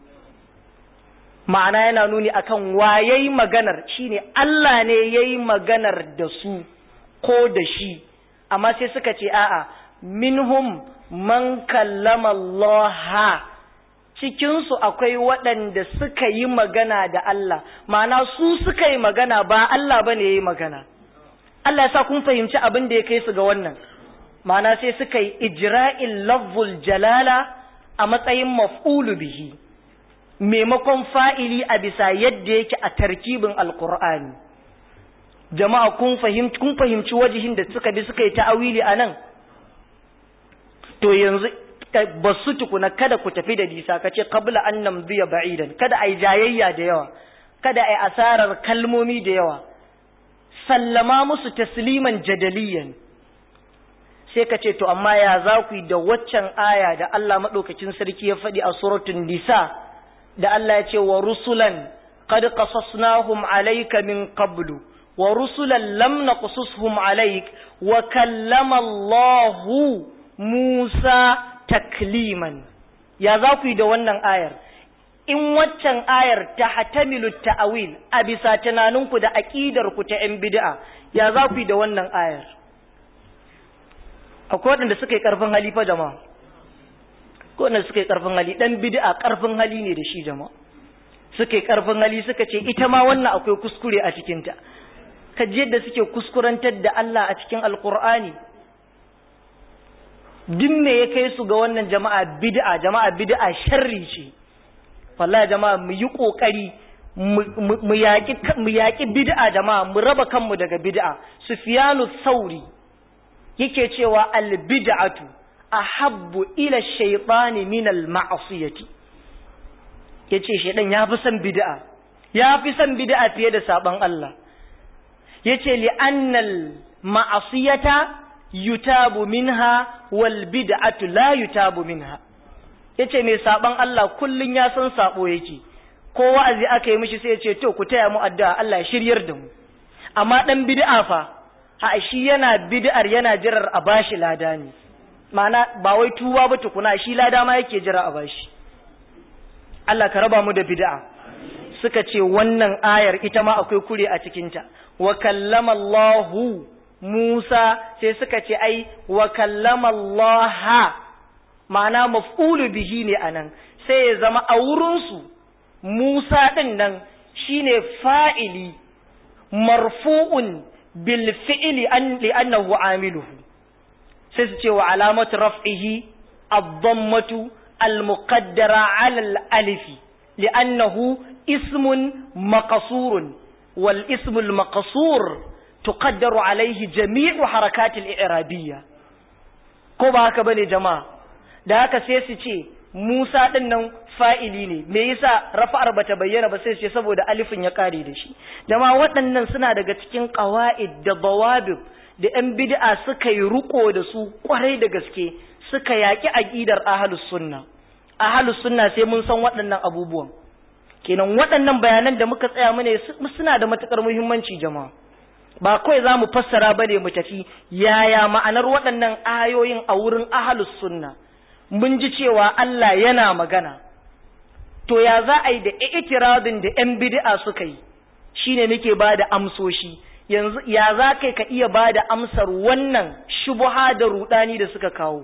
ma'ana yana nuni akan wayayi maganar shine Allah ne yayi maganar da su ko da shi amma sai suka ce a'a minhum man kallama Allah cikin su akwai waɗanda suka yi magana da Allah ma'ana su suka yi magana ba Allah bane yayi magana Allah ya sa kun fahimci abin da ya kai su ga wannan ma'ana sai suka yi ijra'il lafzul jalala a matsayin maf'ulu bihi maimakon fa'ili a bisa yadda yake a tarkibin alkur'ani jama'a kun fahimci kun fahimci wajihin da suka bi suka yi ta'awili a nan to yanzu ba su tukuna kada ku tafi da nisa ka ce kabla an namziya ba'idan kada a yi jayayya da yawa kada a yi asarar kalmomi da yawa sallama musu tasliman jadaliyan sai ka ce to amma ya za ku yi da waccan aya da Allah maɗaukacin sarki ya faɗi a suratun nisa da Allah ya ce wa rusulan qad qasasnahum alayka min qablu wa rusulan lam naqsushum alayk wa kallama Allah Musa takliman ya za ku yi da wannan ayar in waccan ayar ta hatamilu ta'awil a bisa tunaninku da aƙidarku ta 'yan bid'a ya za ku yi da wannan ayar akwai waɗanda suka yi ƙarfin hali fa jama'a ko wanda suka yi ƙarfin hali ɗan bid'a ƙarfin hali ne da shi jama'a suka yi ƙarfin hali suka ce ita ma wannan akwai kuskure a cikinta ka ji yadda suke kuskurantar da Allah a cikin alƙur'ani duk me ya kai su ga wannan jama'a bid'a jama'a bid'a sharri ce wallahi jama'a mu yi kokari mu yaki mu yaki bid'a jama'a mu raba kanmu daga bid'a sufyanu sauri yake cewa al bid'atu ahabbu ila shaytani min al ma'siyati yace shedan ya fi son bid'a ya fi son bid'a fiye da saban Allah yace li annal ma'asiyata yutabu minha wal bid'atu la yutabu minha yace mai saban Allah kullun ya san sabo yake ko wa'azi aka yi mishi sai yace to ku taya mu addu'a Allah ya shiryar da mu amma dan bid'a fa ha shi yana bid'ar yana jirar a bashi lada ne ma'ana ba wai tuwa ba tukuna shi lada ma yake jira a bashi Allah ka raba mu da bid'a suka ce wannan ayar ita ma akwai kure a cikinta wa kallama Allahu Musa sai suka ce ai wa kallama Allah ma'ana maf'ulu bihi ne anan sai ya zama a wurinsu Musa din nan shine fa'ili marfu'un bil fi'li an li'annahu amiluhu sai su ce wa alamatu raf'ihi ad-dammatu al-muqaddara 'ala al-alifi li'annahu اسم مقصور والاسم المقصور تقدر عليه جميع حركات الإعرابية ko ba haka bane jama'a da haka sai su ce Musa din nan fa'ili ne me yasa rafa'ar bata bayyana ba sai su ce saboda alifin ya kare da shi jama'a waɗannan suna daga cikin qawaid da bawabib da yan bid'a suka yi ruko da su kwarai da gaske suka yaki aqidar ahlus sunna ahlus sunna sai mun san waɗannan abubuwan kenan waɗannan bayanan da muka tsaya mu ne suna da matukar muhimmanci jama'a ba kawai za mu fassara ba ne mu tafi yaya ma'anar waɗannan ayoyin a wurin ahalus sunna mun ji cewa Allah yana magana to ya za a yi da itirabin da ‘yan bid'a suka yi shine nake ba da amsoshi yanzu ya za kai ka iya ba da amsar wannan shubuha da rudani da suka kawo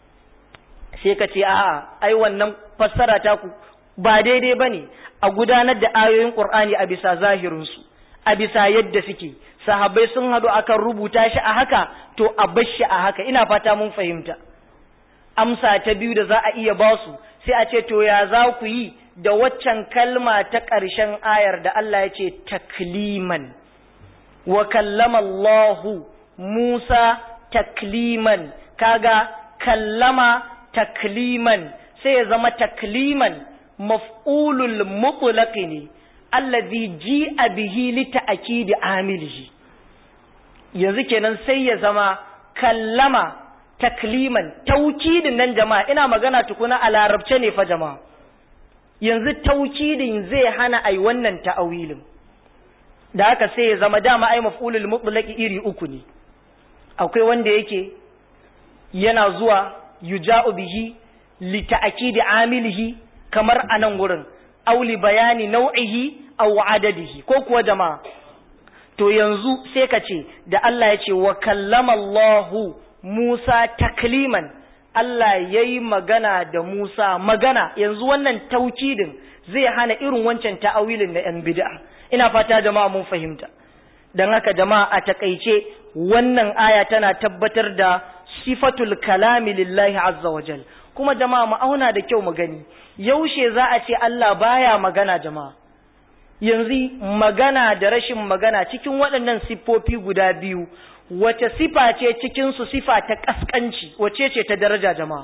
sai ka ce a'a ai wannan fassara ta ku ba daidai ba ne a gudanar da ayoyin ƙur'ani a bisa zahirinsu a bisa yadda suke sahabbai sun haɗu akan rubuta shi a haka to a bar shi a haka ina fata mun fahimta amsa ta biyu da za a iya ba su sai a ce to ya za ku yi da waccan kalma ta ƙarshen ayar da Allah ya ce takliman wa kallama Allahu Musa takliman kaga kallama takliman sai ya zama takliman maf'ulul mutlaq ne allazi ji'a bihi li ta'kidi amilihi yanzu kenan sai ya zama kallama takliman taukidin nan jama'a ina magana tukuna a larabce ne fa jama'a yanzu taukidin zai hana ai wannan ta'awilin da haka sai ya zama dama ai maf'ulul mutlaq iri uku ne akwai wanda yake yana zuwa yuja'u bihi li ta'kidi amilihi kamar a nan wurin auli bayani nau'ihi aw adadihi ko kuwa jama'a to yanzu sai ka ce da Allah ya ce wa kallama Allahu Musa takliman Allah yayi magana da Musa magana yanzu wannan taukidin zai hana irin wancan ta'awilin na 'yan bid'a ina fata jama'a mun fahimta dan haka jama'a a takaice wannan aya tana tabbatar da sifatul kalami lillahi azza wajal kuma jama'a mu auna da kyau mu gani yaushe za a ce Allah baya magana jama'a yanzu magana da rashin magana cikin waɗannan siffofi guda biyu wace sifa ce cikin su sifa ta kaskanci wace ce ta daraja jama'a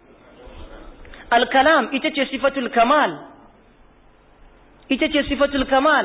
al-kalam ita ce sifatul kamal ita ce sifatul kamal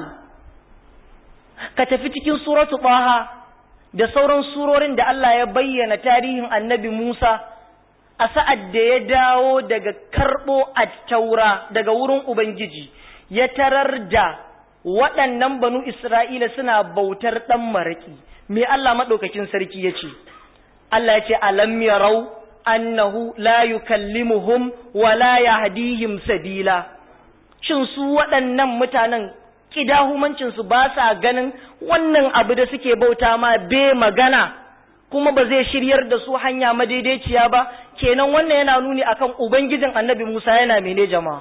ka tafi cikin suratu taha da sauran surorin da Allah ya bayyana tarihin annabi Musa a sa'ad da ya dawo daga karɓo a taura daga wurin Ubangiji, ya tarar da waɗannan banu Isra'ila suna bautar ɗan maraƙi, me Allah maɗaukakin sarki ya ce, Allah ya ce, Alam yarau annahu la yukallimuhum wa la yahdihim sabila. Shin su waɗannan mutanen ƙidahumancinsu ba sa ganin wannan abu da suke bauta ma be magana. kuma ba zai shiryar da su hanya madaidaiciya ba kenan wannan yana nuni akan ubangijin annabi Musa yana mene jama'a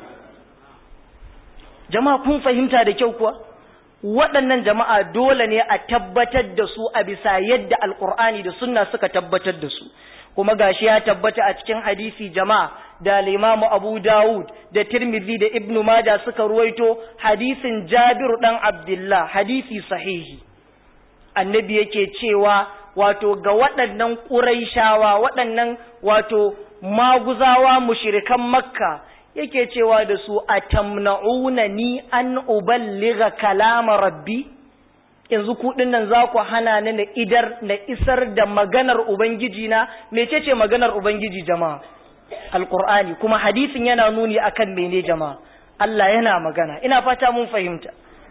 jama'a kun fahimta da kyau kuwa waɗannan jama'a dole ne a tabbatar da su a bisa yadda alkur'ani da sunna suka tabbatar da su kuma gashi ya tabbata a cikin hadisi jama'a da al-Imam Abu Dawud da Tirmidhi da Ibn Majah suka ruwaito hadisin Jabir dan Abdullah hadisi sahihi annabi yake cewa wato ga waɗannan ƙuraishawa waɗannan wato maguzawa mushirikan makka yake cewa da su a tamna'una ni an uballiga kalama rabbi yanzu ku nan za ku hana ni na idar na isar da maganar ubangiji na mecece maganar ubangiji jama'a alqur'ani kuma hadisin yana nuni akan mene jama'a Allah yana magana ina fata mun fahimta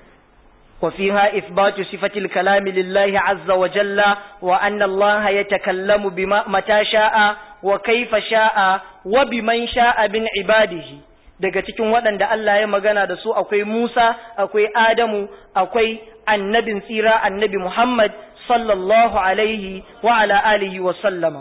وفيها إثبات صفة الكلام لله عز وجل وأن الله يتكلم بما متى شاء وكيف شاء وبمن شاء من عباده daga cikin waɗanda Allah ya magana da su akwai Musa akwai Adamu akwai annabin tsira annabi Muhammad sallallahu alaihi wa ala alihi wa sallama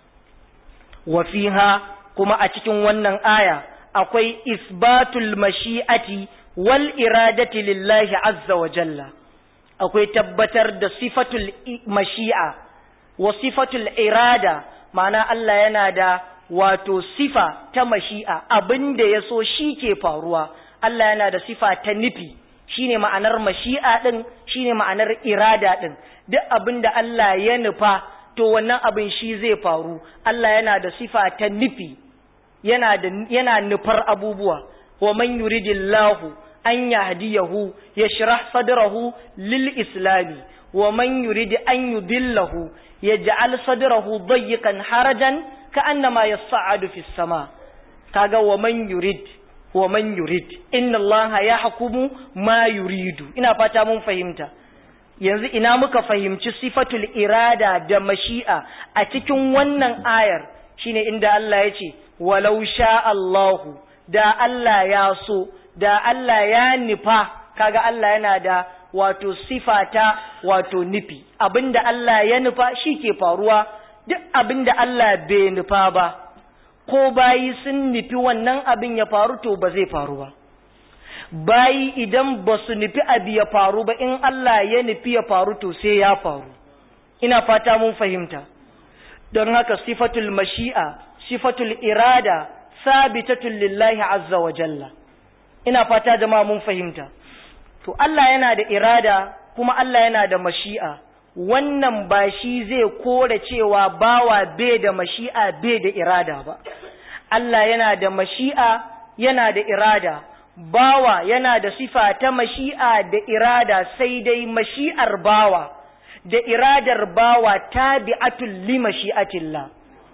wa fiha kuma a cikin wannan aya akwai isbatul mashi'ati wal iradati lillahi azza wa jalla akwai tabbatar da sifatul mashi'a wa sifatul irada ma'ana Allah yana da wato sifa ta mashi'a abinda ya so shi ke faruwa Allah yana da sifa ta nufi shine ma'anar mashi'a din shine ma'anar irada din duk abinda Allah ya nufa to wannan abin shi zai faru Allah yana da sifa ta nufi yana da yana nufar abubuwa wa man yuridillahu an yahdiyahu yashrah sadrahu lil islami wa man yurid an yudillahu yaj'al sadrahu dayyqan harajan ka'annama yas'adu fis sama kaga wa man yurid wa man yurid inna allaha yahkumu ma yuridu ina fata mun fahimta yanzu ina muka fahimci sifatul irada da mashi'a a cikin wannan ayar shine inda Allah ya ce walau sha Allahu da Allah ya so da Allah ya nufa kaga Allah yana da wato sifata wato nufi abinda Allah ya nufa shi ke faruwa duk abinda Allah bai nufa ba ko bayi sun nufi wannan abin ya faru to ba zai faru ba bayi idan ba su nufi abu ya faru ba in Allah ya nufi ya faru to sai ya faru ina fata mun fahimta don haka sifatul mashi'a sifatul irada sabitatun lillahi azza wa jalla ina fata jama'a mun fahimta to Allah yana da irada kuma Allah yana da mashi'a wannan ba shi zai kore cewa bawa bai da mashi'a bai da irada ba Allah yana da mashi'a yana da irada bawa yana da sifa ta mashi'a da irada sai dai mashi'ar bawa da iradar bawa tabi'atul li mashi'atillah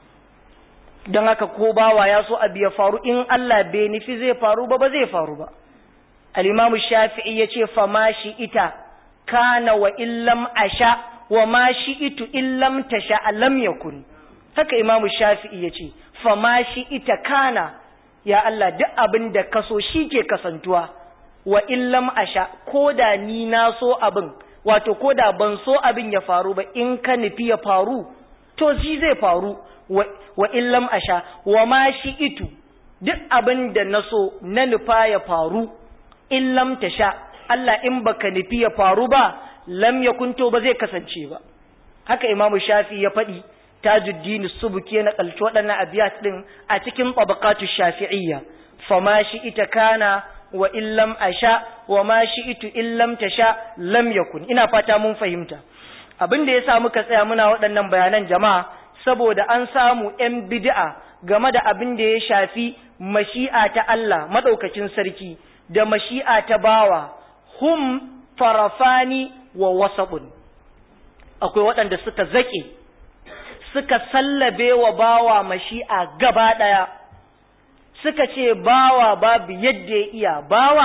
don haka ko bawa ya so abu ya faru in Allah bai nufi zai faru ba ba zai faru ba al-imamu shafi'i yace fa ma shi ita kana wa illam asha wa ma shi itu illam tasha lam yakun haka imamu shafi'i yace fa ma shi ita kana ya Allah duk abin da ka so shi ke kasantuwa wa illam asha ko da ni na so abin wato ko da ban so abin ya faru ba in ka nufi ya faru to shi zai faru wa illam asha wa ma shi itu duk abin da na so na nufa ya faru illam tasha Allah in baka nufi ya faru ba lam yakunto ba zai kasance ba haka imamu shafi ya faɗi tajuddin subuki na kalci waɗannan abiyat din a cikin tabaqatu shafi'iyya fama shi ita kana wa illam asha wa ma shi itu illam tasha lam yakun ina fata mun fahimta abin da yasa muka tsaya muna waɗannan bayanan jama'a saboda an samu ‘yan bid'a game da abin da ya shafi mashi'a ta Allah maɗaukacin sarki da mashi'a ta bawa hum farafani wa wasaɓun akwai waɗanda suka zaƙe suka sallabe wa bawa mashi'a gaba ɗaya suka ce bawa babu yadda ya iya bawa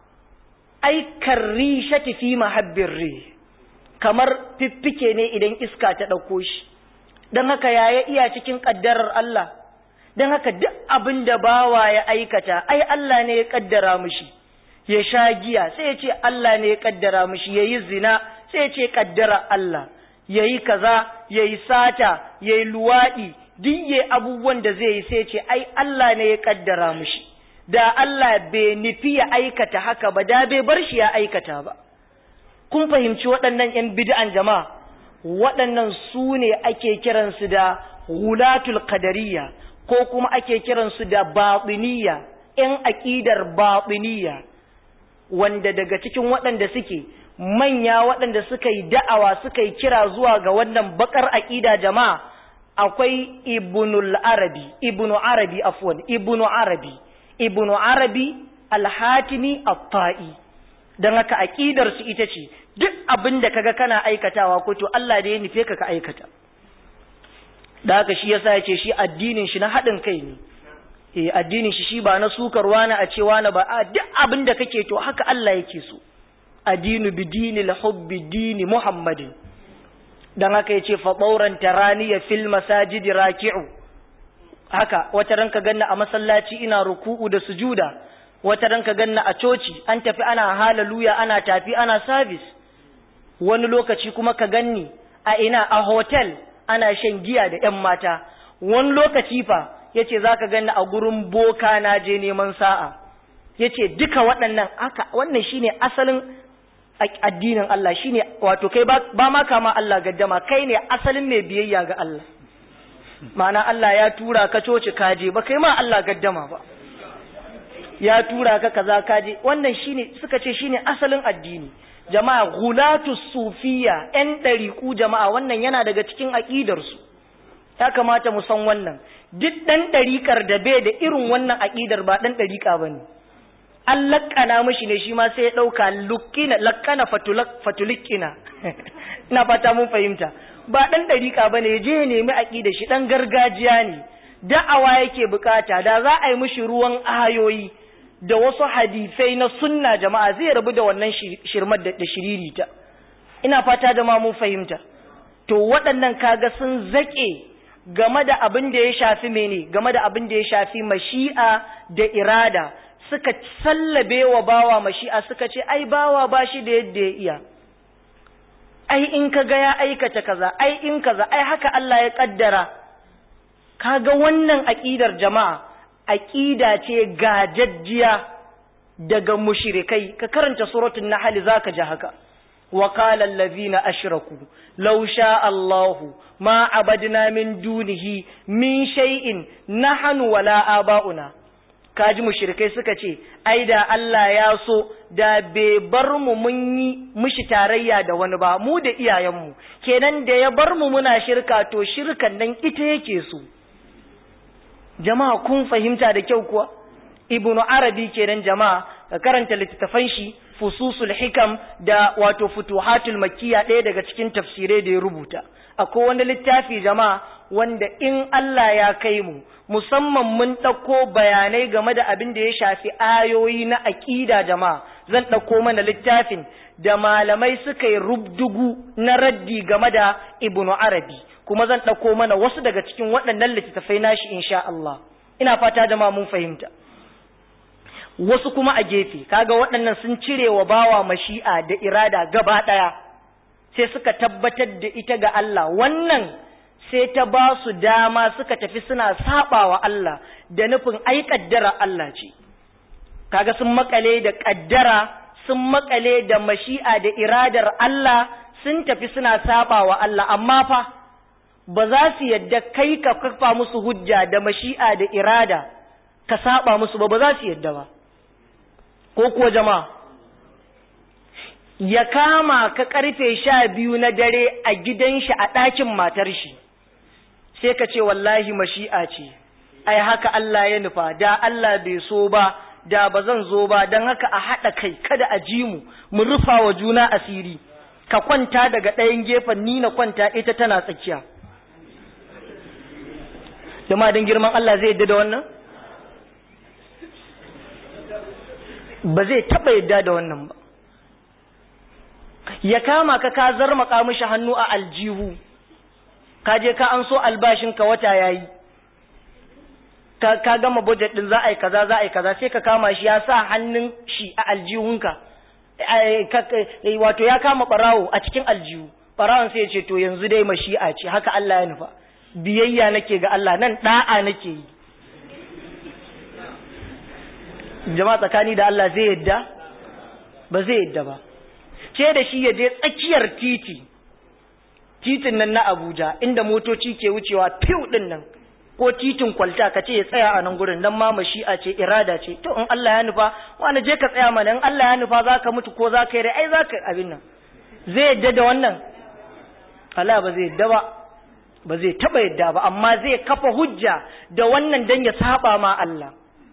aikar rishati fi mahabbin ri kamar fiffike ne idan iska ta ɗauko shi don haka ya ya iya cikin ƙaddarar Allah don haka duk abin da bawa ya aikata ai Allah ne ya ƙaddara mushi ya sha giya sai ya ce Allah ne ya ƙaddara mushi ya yi zina sai ya ce ƙaddara Allah ya yi kaza ya yi sata ya yi luwaɗi duk ya abubuwan da zai yi sai ya ce ai Allah ne ya ƙaddara mushi da Allah bai nufi ya aikata haka ba da bai bar shi ya aikata ba kun fahimci waɗannan 'yan bid'an jama'a waɗannan su ne ake kiransu da hulatul qadariyya ko kuma ake kiransu da batiniyya ‘yan aƙidar batiniyya wanda daga cikin waɗanda suke manya waɗanda suka yi da'awa suka yi kira zuwa ga wannan bakar aƙida jama'a akwai ibnul arabi ibnu arabi afwan ibnu arabi ibnu arabi alhatimi at-ta'i dan haka aqidar su ita ce duk abin da kaga kana aikatawa ko to Allah da ya nufe ka ka aikata da haka shi yasa yace shi addinin shi na hadin kai ne eh addinin shi shi ba na sukarwa na a cewa na ba a duk abin da kake to haka Allah yake so addinu bidinil hubbi dini muhammadin dan haka yace fa bauran taraniya fil masajid raki'u haka wata ranka ganna a masallaci ina ruku'u da sujuda wata ranka ganna a coci an tafi ana haleluya ana tafi ana service wani lokaci kuma ka ganni a ina a hotel ana shan giya da ƴan mata wani lokaci fa yace zaka ganni a gurin boka na je neman sa'a yace duka waɗannan haka wannan shine asalin addinin Allah shine wato kai ba ma kama Allah gaddama kai ne asalin mai biyayya ga Allah ma'ana Allah ya tura ka coci kaje ba kai ma Allah gaddama ba ya tura ka kaza kaje wannan shine suka ce shine asalin addini jama'a gulatu sufiya ɗan ɗariƙu jama'a wannan yana daga cikin aƙidarsu ya kamata mu san wannan duk ɗan ɗariƙar da bai da irin wannan aƙidar ba ɗan ɗariƙa ba ne an lakkana mishi ne shi ma sai ya ɗauka lukkina lakkana fatulikkina ina fata mun fahimta ba ɗan ɗariƙa ba ne je ya nemi aƙidar shi ɗan gargajiya ne da'awa yake bukata da za a yi mishi ruwan ayoyi da wasu hadisai na sunna jama'a zai rabu da wannan shirmar da shiririta ina fata da ma mun fahimta to waɗannan kaga sun zaƙe game da abin da ya shafi mene game da abin da ya shafi mashi'a da irada suka sallabe wa bawa mashi'a suka ce ai bawa ba shi da yadda ya iya ai in ka ga ya aikata kaza ai in kaza ai haka Allah ya kaddara kaga wannan aqidar jama'a aqida ce gajajjiya daga mushrikai ka karanta suratul nahl zaka ji haka wa qala allazina ashraku law sha Allahu ma abadna min dunihi min shay'in nahnu wala aba'una kaji mushrikai suka ce ai da Allah ya so da bai bar mu mun yi mushi tarayya da wani ba mu da iyayenmu kenan da ya bar mu muna shirka to shirkan nan ita yake so jama'a kun fahimta da kyau kuwa ibnu arabi kenan jama'a ka karanta littattafan shi fususul hikam da wato futuhatul makkiya ɗaya daga cikin tafsirai da ya rubuta akwai wani littafi jama'a wanda in Allah ya kai mu musamman mun ɗauko bayanai game da abin da ya shafi ayoyi na aƙida jama'a zan ɗauko mana littafin da malamai suka yi rubdugu na raddi game da ibnu arabi kuma zan ɗauko mana wasu daga cikin waɗannan littattafai nashi insha Allah ina fata da ma mun fahimta wasu kuma a gefe kaga waɗannan sun cire wa bawa mashi'a da irada gaba ɗaya sai suka tabbatar da ita ga Allah wannan sai ta ba su dama suka tafi suna saɓawa Allah da nufin ai kaddara Allah ce kaga sun makale da kaddara sun makale da mashi'a da iradar Allah sun tafi suna saɓawa Allah amma fa ba za su yadda kai ka kafa musu hujja da mashi'a da irada ka saba musu ba ba za su yadda ba ko kuwa jama'a ya kama ka karfe sha biyu na dare a gidan shi a ɗakin matar shi sai ka ce wallahi mashi'a ce ai haka Allah ya nufa da Allah bai so ba da ba zan zo ba don haka a haɗa kai kada a ji mu mu rufa wa juna asiri ka kwanta daga ɗayan gefen ni na kwanta ita tana tsakiya jama'a don girman Allah zai yadda da wannan ba zai taɓa yadda da wannan ba ya kama ka ka zarmaka mishi hannu a aljihu ka je ka an so albashinka wata yayi ka ka gama budget din za a yi kaza za a yi kaza sai ka kama shi ya sa hannun shi a aljihunka wato ya kama barawo a cikin aljihu barawon sai ya ce to yanzu dai mashi'a ce haka Allah ya nufa biyayya nake ga Allah nan da'a nake yi jama'a tsakani da Allah zai yadda ba zai yadda ba ce da shi ya je tsakiyar titi titin nan na Abuja inda motoci ke wucewa fiw din nan ko titin kwalta ka ce ya tsaya a nan gurin dan ma mashi'a ce irada ce to in Allah ya nufa wani je ka tsaya mana in Allah ya nufa zaka mutu ko zaka yi rai ai zaka abin nan zai yadda da wannan Allah ba zai yadda ba ba zai taba yadda ba amma zai kafa hujja da wannan dan ya saba ma Allah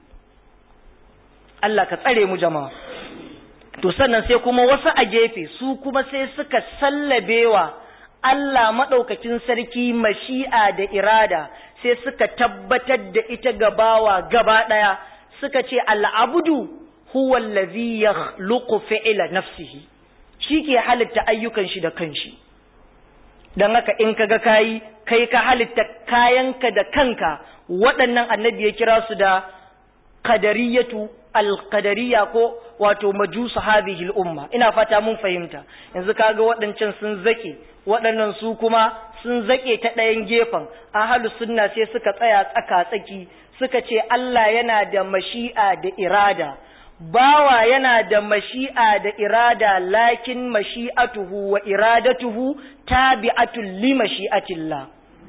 Allah ka tsare mu jama'a to sannan sai kuma wasu a gefe su kuma sai suka sallabewa Allah maɗaukakin sarki mashi'a da irada sai suka tabbatar da ita gabawa gaba ɗaya suka ce al'abudu huwa allazi yakhluqu fi'la nafsihi shi ke halitta ayyukan shi da kanshi dan haka in kaga kayi kai ka halitta kayanka da kanka waɗannan annabi ya kira su da qadariyatu alqadariya ko wato majusu hadhihi umma ina fata mun fahimta yanzu kaga waɗancan sun zake waɗannan su kuma sun zake ta ɗayan gefen ahlus sunna sai suka tsaya tsaka tsaki suka ce Allah yana da mashi'a da irada bawa yana da mashi'a da irada lakin mashi'atuhu wa iradatuhu tabi'atul li mashi'atillah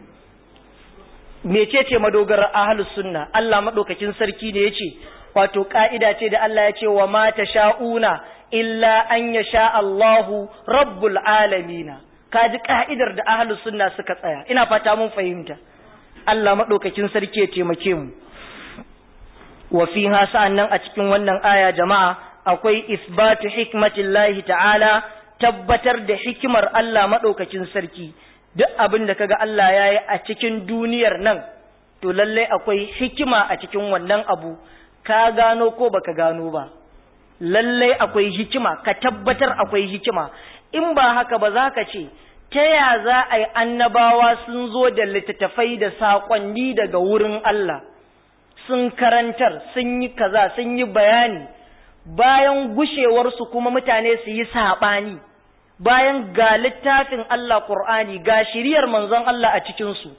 mecece madogarar ahlus sunna Allah madaukakin sarki da yace wato ka'ida ce da Allah ya ce wa ma sha'una illa an yasha Allahu rabbul alamina kaji ka'idar da ahlus sunna suka tsaya ina fata mun fahimta Allah madaukakin sarki ya taimake mu wa fiha sa'annan a cikin wannan aya jama'a akwai isbatu hikmatillahi ta'ala tabbatar da hikimar Allah madaukakin sarki duk abin da kaga Allah yayi a cikin duniyar nan to lalle akwai hikima a cikin wannan abu ka gano ko baka gano ba lallai akwai hikima ka tabbatar akwai hikima in ba haka ba za ka ce ta ya za a yi annabawa sun zo da littattafai da saƙonni daga wurin Allah sun karantar sun yi kaza sun yi bayani bayan gushewarsu kuma mutane su yi saɓani bayan ga littafin Allah Ƙur'ani ga shiriyar manzon Allah a cikinsu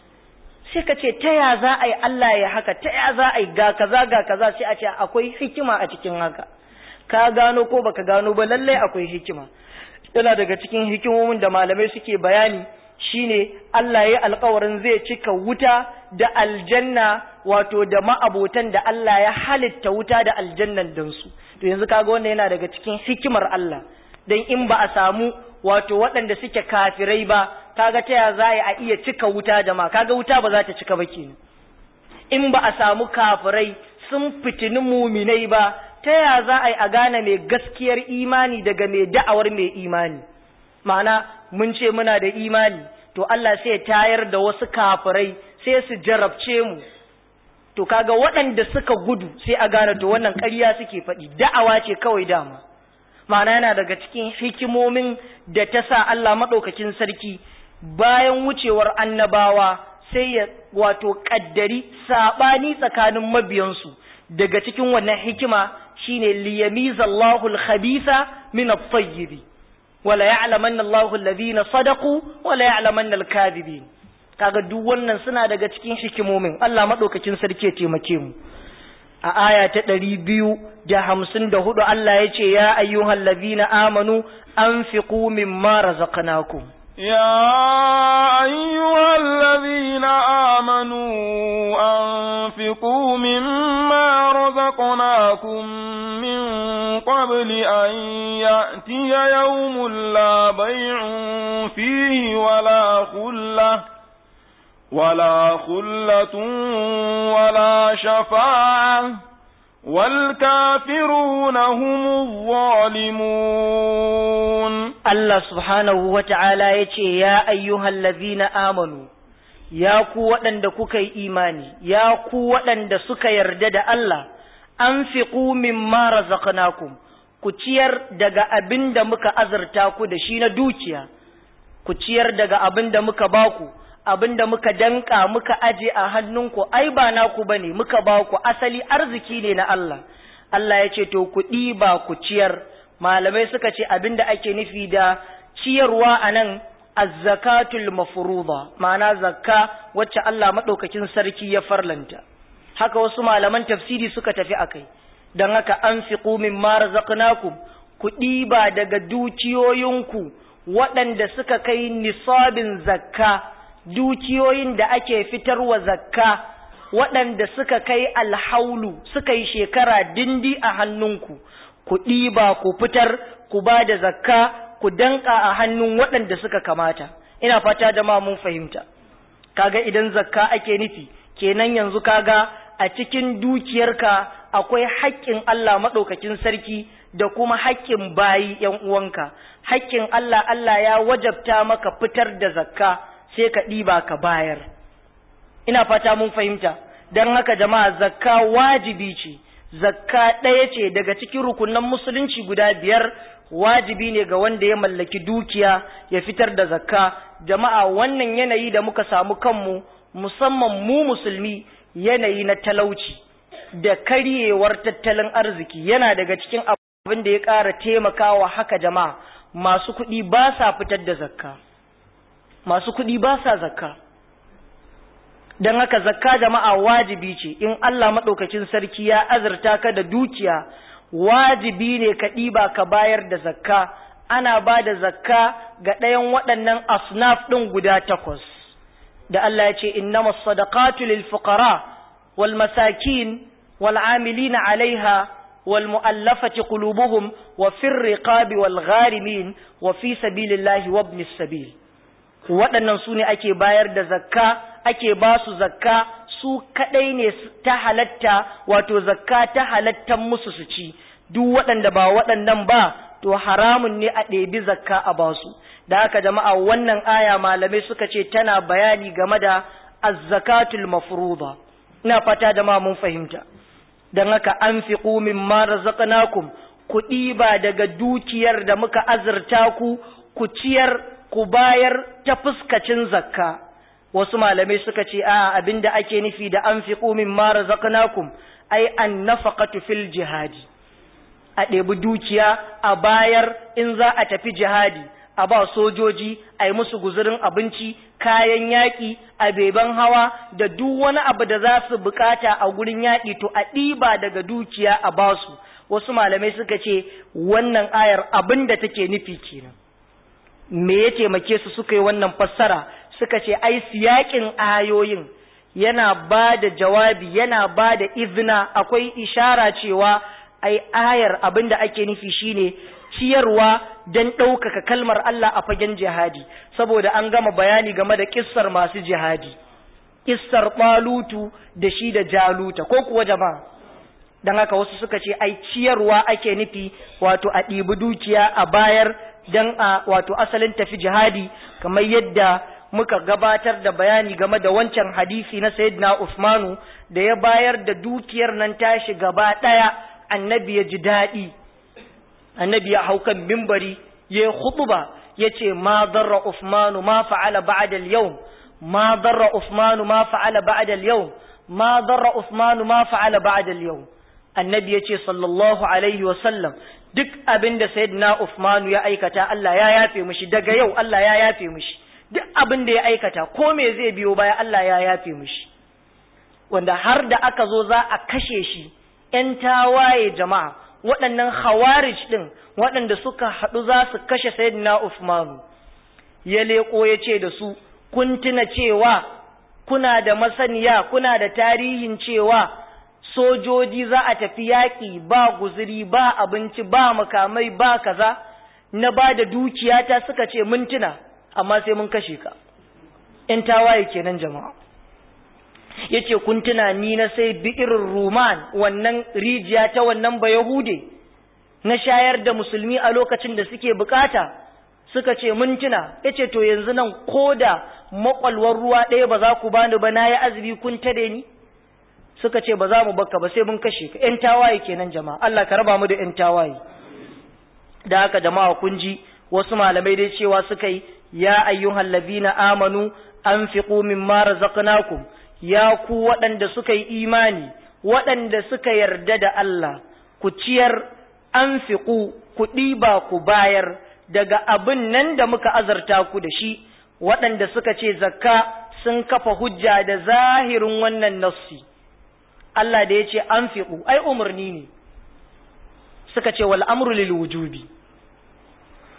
sai ka ce ta ya za a yi Allah ya haka ta ya za a yi ga kaza ga kaza sai a ce akwai hikima a cikin haka ka gano ko baka gano ba lallai akwai hikima yana daga cikin hikimomin da malamai suke bayani shine Allah ya alkawarin zai cika wuta da aljanna wato da ma'abotan da Allah ya halitta wuta da aljannan dan su to yanzu kaga wannan yana daga cikin hikimar Allah dan in ba a samu wato waɗanda suke kafirai ba kaga ta ya za a iya cika wuta da ma kaga wuta ba za ta cika ba kenan in ba a samu kafirai sun fitini muminai ba ta ya za a yi a gane mai gaskiyar imani daga mai da'awar mai imani ma'ana mun ce muna da imani to Allah sai ya tayar da wasu kafirai sai su jarabce mu to kaga waɗanda suka gudu sai a gane to wannan ƙarya suke faɗi da'awa ce kawai dama ma'ana yana daga cikin hikimomin da ta sa Allah maɗaukakin sarki bayan wucewar annabawa sai ya wato ƙaddari saɓani tsakanin mabiyansu daga cikin wannan hikima shine liyamiza Allahu al-khabitha min at-tayyib wala ya'lamanna Allahu alladhina sadaqu wala ya'lamanna al-kadhibin kaga duk wannan suna daga cikin hikimomin Allah madaukakin sarki ya taimake mu a aya ta ɗari biyu da hamsin da hudu Allah ya ce ya ayyuhal ladhina amanu anfiqu mimma razaqnakum يا أيها الذين آمنوا أنفقوا مما رزقناكم من قبل أن يأتي يوم لا بيع فيه ولا خلة ولا خلة ولا شفاعة والكافرون هم الظالمون Allah subhanahu wa ta'ala ya ce, Ya ayyuhal lazina amanu, ya ku waɗanda kuka yi imani, ya ku waɗanda suka yarda da Allah, an fi ƙumin mara zakanakum, ku ciyar daga abin da muka azurta ku da shi na dukiya, ku ciyar daga abin da muka baku, abin da muka danka muka aje a hannunku, ai ba naku ba ne, muka baku asali arziki ne na Allah. Allah ya ce, To, ku ɗiba ku ciyar. malamai suka ce abinda ake nufi da ciyarwa a nan azzakatul mafruḍa ma'ana zakka wacce Allah madaukakin sarki ya farlanta haka wasu malaman tafsiri suka tafi akai dan haka anfiqu mimma razaqnakum ku ɗiba daga dukiyoyinku waɗanda suka kai nisabin zakka dukiyoyin da ake fitarwa zakka waɗanda suka kai alhaulu suka yi shekara dindi a hannunku ku ɗiba ku fitar ku ba da zakka ku danka a hannun waɗanda suka kamata ina fata da ma mun fahimta kaga idan zakka ake nufi kenan yanzu kaga a cikin dukiyarka akwai haƙƙin Allah maɗaukakin sarki da kuma haƙƙin bayi ‘yan uwanka haƙƙin Allah Allah ya wajabta maka fitar da zakka sai ka ɗiba ka bayar ina fata mun fahimta don haka jama'a zakka wajibi ce zakka ɗaya ce daga cikin rukunan musulunci guda biyar wajibi ne ga wanda ya mallaki dukiya ya fitar da zakka jama'a wannan yanayi da muka samu kanmu musamman mu musulmi yanayi na talauci da karyewar tattalin arziki yana daga cikin abin da ya ƙara taimakawa haka jama'a masu kuɗi ba sa fitar da zakka masu kuɗi ba sa zakka don haka zakka jama'a wajibi ce in Allah maɗaukakin sarki ya azurta ka da dukiya wajibi ne ka ɗiba ka bayar da zakka ana ba da zakka ga ɗayan waɗannan asnaf ɗin guda takwas da Allah ya ce innama sadaqatu lil fuqara wal masakin wal amilina alaiha wal mu'allafati qulubuhum wa fir riqabi wal gharimin wa fi sabilillahi wa ibnis sabil waɗannan su ne ake bayar da zakka ake ba su zakka su kaɗai ne ta halatta wato zakka ta halattan musu su ci duk waɗanda ba waɗannan ba to haramun ne a ɗebi zakka a ba su da haka jama'a wannan aya malamai suka ce tana bayani game da azzakatul mafruḍa ina fata jama'a mun fahimta dan haka anfiqu mimma razaqnakum ku ɗiba daga dukiyar da muka azurta ku ku ciyar ku bayar ta fuskacin zakka wasu malamai suka ce a abinda ake nufi da anfiqu mimma razaqnakum ai an nafaqatu fil jihadi a ɗebi dukiya a bayar in za a tafi jihadi a ba sojoji a yi musu guzurin abinci kayan yaƙi a beban hawa da duk wani abu da za su bukata a gurin yaƙi to a ɗiba daga dukiya a basu wasu malamai suka ce wannan ayar abin da take nufi kenan me ya taimake su suka yi wannan fassara suka ce ai siyakin ayoyin yana ba da jawabi yana ba da izina akwai ishara cewa ai ayar abin da ake nufi shine ciyarwa don ɗaukaka kalmar Allah a fagen jihadi saboda an gama bayani game da kissar masu jihadi kissar ɓalutu da shi da jaluta ko kuwa jama'a don haka wasu suka ce ai ciyarwa ake nufi wato a ɗibi dukiya a bayar don a wato asalin tafi jihadi kamar yadda muka gabatar da bayani game da wancan hadisi na sayyidina Usmanu da ya bayar da dukiyar nan tashi gaba ɗaya annabi ya ji daɗi annabi ya hau kan mimbari ya yi khutuba ya ce ma darra Usmanu ma fa'ala ba'da al-yawm ma darra Usmanu ma fa'ala ba'da al-yawm ma darra Usmanu ma fa'ala ba'da al-yawm annabi ya ce sallallahu alaihi wa sallam duk abin da sayyidina Usmanu ya aikata Allah ya yafe mishi daga yau Allah ya yafe mishi duk abin da ya aikata ko me zai biyo baya Allah ya yafe mishi wanda har da aka zo za a kashe shi ‘yan tawaye jama'a waɗannan khawarij ɗin waɗanda suka haɗu za su kashe sayyidina Usmanu ya leƙo ya ce da su kun tuna cewa kuna da masaniya kuna da tarihin cewa sojoji za a tafi yaƙi ba guzuri ba abinci ba makamai ba kaza na ba da dukiyata suka ce mun tuna amma sai mun kashe ka ‘yan tawaye kenan jama'a ya ce kun tuna ni na sai bi'irin ruman wannan rijiya ta wannan ba yahude na shayar da musulmi a lokacin da suke bukata suka ce mun tuna ya ce to yanzu nan ko da makwalwar ruwa ɗaya ba za ku bani ba na yi azumi kun tare ni suka ce ba za mu baka ba sai mun kashe ka ‘yan tawaye kenan jama'a Allah ka raba mu da ‘yan tawaye da haka jama'a kun ji wasu malamai dai cewa suka yi ya ayyuhal ladina amanu anfiqu mimma razaqnakum ya ku waɗanda suka yi imani waɗanda suka yarda da Allah ku ciyar anfiqu ku ɗiba ku bayar daga abin nan da muka azarta ku da shi waɗanda suka ce zakka sun kafa hujja da zahirin wannan nassi Allah da ya ce anfiqu ai umarni ne suka ce wal amru lil wujubi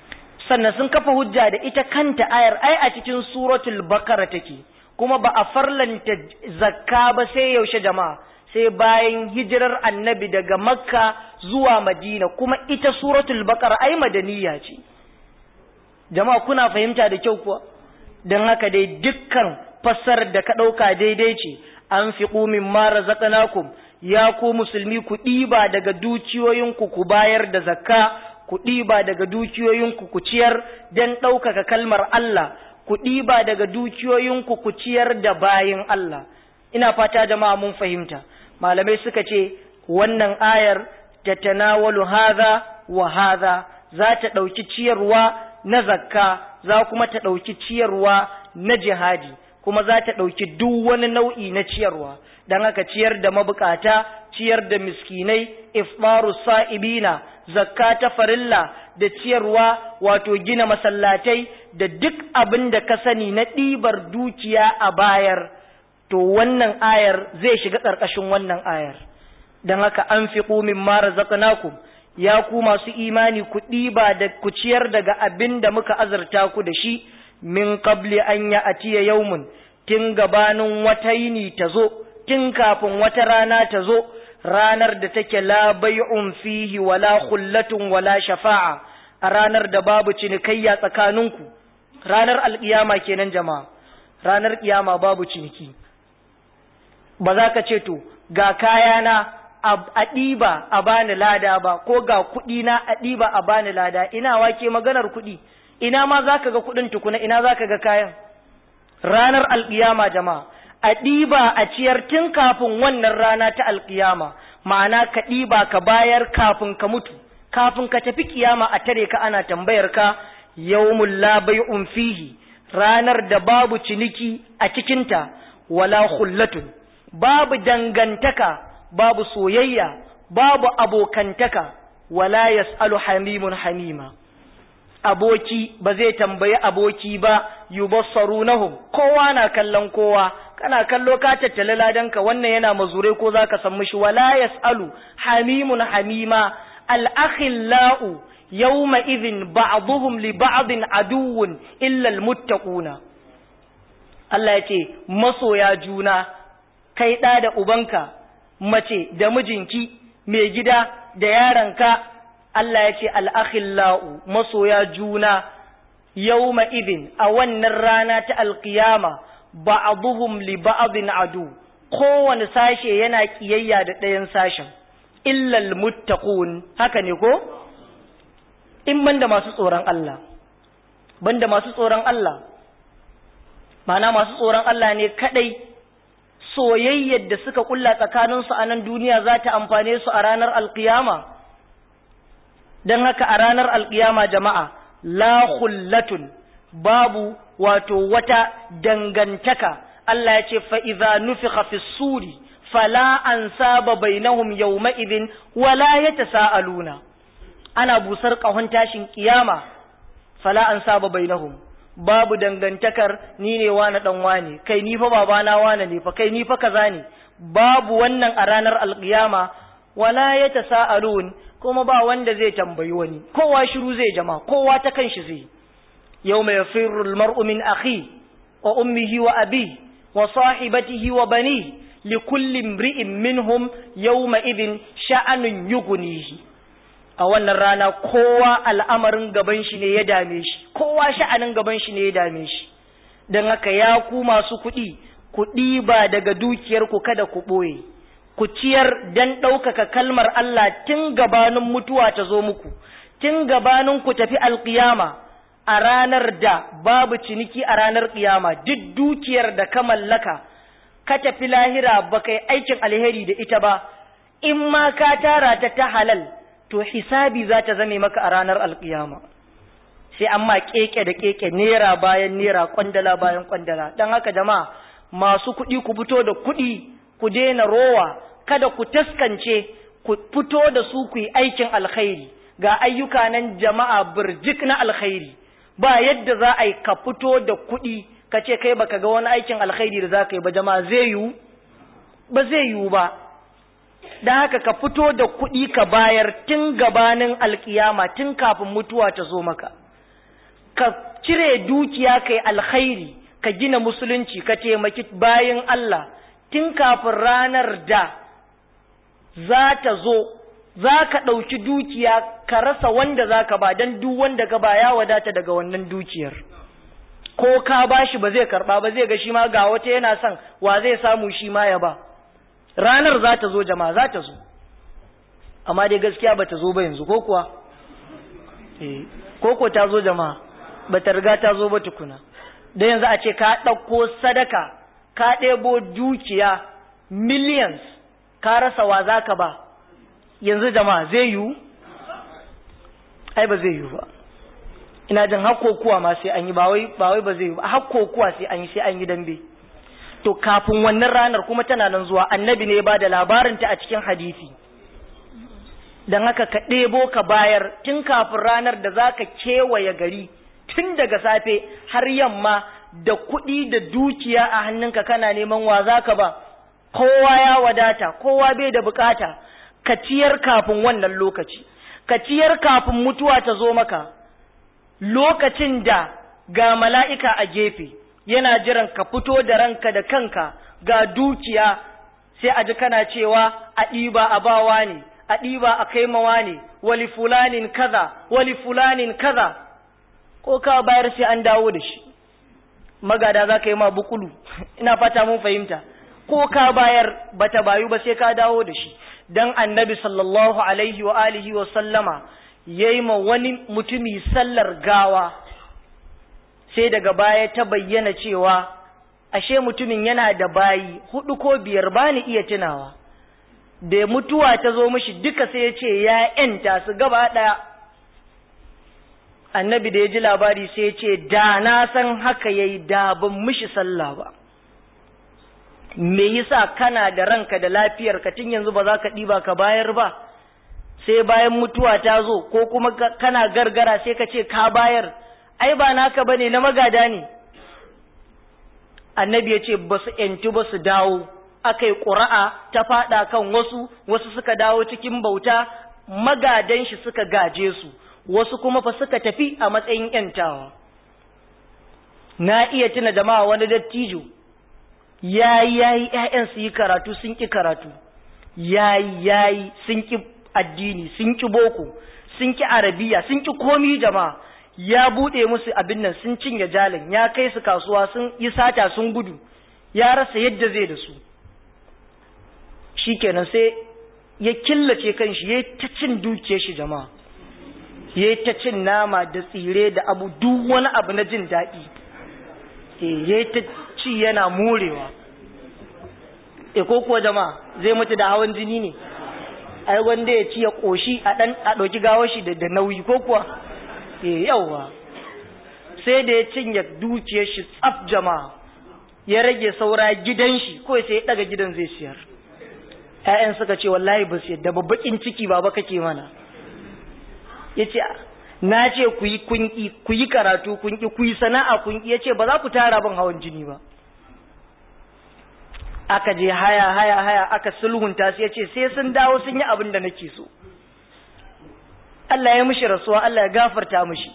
sannan sun kafa hujja da ita kanta ayar ai a cikin suratul bakara take kuma ba a farlanta zakka ba sai yaushe jama'a sai bayan hijirar annabi daga makka zuwa madina kuma ita suratul bakara ai madaniya ce jama'a kuna fahimta da kyau kuwa don haka dai dukkan fassarar da ka ɗauka daidai ce an fi ƙumin mara zaƙanakun ya ku musulmi ku ɗiba daga dukiyoyinku ku bayar da zakka ku ɗiba daga dukiyoyinku ku ciyar don ɗaukaka kalmar Allah ku ɗiba daga dukiyoyinku ku ciyar da bayin Allah ina fata jama'a mun fahimta malamai suka ce wannan ayar ta tanawalu hadha wa hadha za ta ɗauki ciyarwa na zakka za kuma ta ɗauki ciyarwa na jihadi kuma za ta ɗauki duk wani nau'i na ciyarwa don haka ciyar da mabukata ciyar da miskinai ifmaru sa'ibina zakka ta farilla da ciyarwa wato gina masallatai da duk abin da ka sani na ɗibar dukiya a bayar to wannan ayar zai shiga ƙarƙashin wannan ayar don haka an fi ƙumin mara zaƙanakum ya ku masu imani ku ɗiba da ku ciyar daga abin da muka azurta ku da shi min qabli an ya atiya yaumun tun gabanin wata yini ta zo tun kafin wata rana ta zo ranar da take la bai'un fihi wala khullatun wala shafa'a a ranar da babu cinikayya tsakaninku ranar alkiyama kenan jama'a ranar kiyama babu ciniki ba za ka ce to ga kayana a ɗiba a bani lada ba ko ga kuɗi na a ɗiba a bani lada ina wake maganar kuɗi ina ma za ka ga kuɗin tukuna ina za ka ga kayan ranar alƙiyama jama'a a ɗiba a ciyar tun kafin wannan rana ta alƙiyama ma'ana ka ɗiba ka bayar kafin ka mutu kafin ka tafi kiyama a tare ka ana tambayar ka yawmul la bai'un fihi ranar da babu ciniki a cikinta wala khullatun babu dangantaka babu soyayya babu abokantaka wala yas'alu hamimun hamima aboki ba zai tambayi aboki ba yubassarunahum kowa na kallon kowa kana kallo ka tattale ladanka wannan yana mazure ko zaka san mishi wala yas'alu hamimun hamima al-akhillau yawma idhin ba'dhum li ba'din aduwwun illa al-muttaquna Allah ya ce masoya juna kai ɗa da ubanka mace da mijinki mai gida da yaranka Allah ya ce al'akhillau masoya juna yawma idin a wannan rana ta alkiyama ba'aduhum li ba'adin adu kowane sashe yana kiyayya da ɗayan sashen illal muttaqun haka ne ko in banda masu tsoron Allah banda masu tsoron Allah mana masu tsoron Allah ne kadai soyayyar da suka kulla tsakaninsu a nan duniya za ta amfane su a ranar alkiyama don haka a ranar alkiyama jama'a la khullatun babu wato wata dangantaka Allah ya ce fa'iza nufiqa fi suri fala an saba bainahum yawma idin wala ya tasa'aluna ana busar ƙahon tashin kiyama fala an saba bainahum babu dangantakar ni ne wani dan wani kai ni fa babana wani ne fa kai ni fa kaza ne babu wannan a ranar alkiyama wala ya tasa'alun kuma ba wanda zai tambayi wani kowa shiru zai jama kowa ta kanshi zai yawma yafirru almar'u min akhi wa ummihi wa abi wa sahibatihi wa bani likulli imri'in minhum yawma idhin sha'anun yughnihi a wannan rana kowa al'amarin gaban shi ne ya dame shi kowa sha'anin gaban shi ne ya dame shi don haka ya ku masu kuɗi kuɗi ba daga dukiyarku kada ku ɓoye ku ciyar don ɗaukaka kalmar Allah tun gabanin mutuwa ta zo muku tun gabanin ku tafi alƙiyama a ranar da babu ciniki a ranar ƙiyama duk dukiyar da ka mallaka ka tafi lahira ba kai aikin alheri da ita ba in ma ka tara ta ta halal to hisabi za ta zame maka a ranar alkiyama sai amma keke da keke nera bayan nera kwandala bayan kwandala don haka jama'a masu kuɗi ku fito da kuɗi ku daina rowa kada ku taskance ku fito da su ku yi aikin alkhairi ga ayyuka nan jama'a birjik na alkhairi ba yadda za a yi ka fito da kuɗi ka ce kai baka ga wani aikin alkhairi da za ka yi ba jama'a zai yiwu ba zai yiwu ba da haka ka fito da kuɗi ka bayar tun gabanin alkiyama tun kafin mutuwa ta zo maka ka cire dukiya kai alkhairi ka gina musulunci ka taimaki bayan Allah tun kafin ranar da za ta zo za ka ɗauki dukiya ka rasa wanda za ka ba don duk wanda ka ba ya wadata daga wannan dukiyar ko ka ba shi ba zai karɓa ba zai ga shi ma ga wata yana son wa zai samu shi ma ya ba ranar za ta zo jama'a za ta zo amma dai gaskiya ba ta zo ba yanzu ko kuwa ko ko ta zo jama'a ba ta riga ta zo ba tukuna da yanzu a ce ka ɗauko sadaka ka ɗebo dukiya millions ka rasa wa za ka ba yanzu jama'a zai yiwu ai ba zai yiwu ba ina jin hakkokuwa ma sai an yi ba wai ba zai yiwu ba hakkokuwa sai an yi sai an yi dambe to kafin wannan ranar kuma tana nan zuwa annabi ne ba da labarinta a cikin hadisi don haka ka ɗebo ka bayar tun kafin ranar da za ka kewaye gari tun daga safe har yamma da kuɗi da dukiya a hannunka kana neman wa za ka ba kowa ya wadata kowa bai da bukata ka ciyar kafin wannan lokaci ka ciyar kafin mutuwa ta zo maka lokacin da ga mala'ika a gefe yana jiran ka fito da ranka da kanka ga dukiya sai a ji kana cewa a ɗiba a bawa ne a ɗiba a kaimawa ne wali fulanin kaza wali fulanin kaza ko ka bayar sai an dawo da shi magada za ka yi ma bukulu ina fata mun fahimta ko ka bayar bata bayu ba sai ka dawo da shi dan annabi sallallahu alaihi wa alihi wa sallama yayi ma wani mutumi sallar gawa sai daga baya ta bayyana cewa ashe mutumin yana da bayi hudu ko biyar bani iya tunawa da mutuwa ta zo mishi duka sai ya ce ya yanta su gaba daya annabi da ya ji labari sai ya ce da na san haka yayi da ban mishi sallah ba me yasa kana da ranka da lafiyar ka tun yanzu ba za ka ɗiba ka bayar ba sai bayan mutuwa ta zo ko kuma kana gargara sai ka ce ka bayar ai ba naka bane na magada ne annabi ya ce ba su ‘yantu ba su dawo aka yi ƙura'a ta faɗa kan wasu wasu suka dawo cikin bauta magadan shi suka gaje su wasu kuma fa suka tafi a matsayin ‘yantawa na iya tuna jama'a wani dattijo yayi yayi ƴaƴan su yi karatu sun ki karatu yayi yayi sun ki addini sun ki boko sun ki arabiya sun ki komi jama'a ya bude musu abin nan sun cinye jalin ya kai su kasuwa sun yi sata sun gudu ya rasa yadda zai da su shikenan sai ya killace kanshi ya ta cin dukiyar shi jama'a ya ta cin nama da tsire da abu duk wani abu na jin daɗi ya ta ci yana morewa e ko kuwa jama'a zai mutu da hawan jini ne ai wanda ya ci ya koshi a dan a dauki gawar shi da nauyi ko kuwa eh yawa sai da ya cinye dukiyar shi tsaf jama'a ya rage saura gidan shi ko sai ya daga gidan zai siyar ƴaƴan suka ce wallahi ba su yadda babbakin ciki baba kake mana yace na ce ku yi kunki ku yi karatu kunki ku yi sana'a kunki yace ba za ku tara ban hawan jini ba aka je haya haya haya aka sulhunta su yace sai sun dawo sun yi abin da nake so Allah ya mishi rasuwa Allah ya gafarta mishi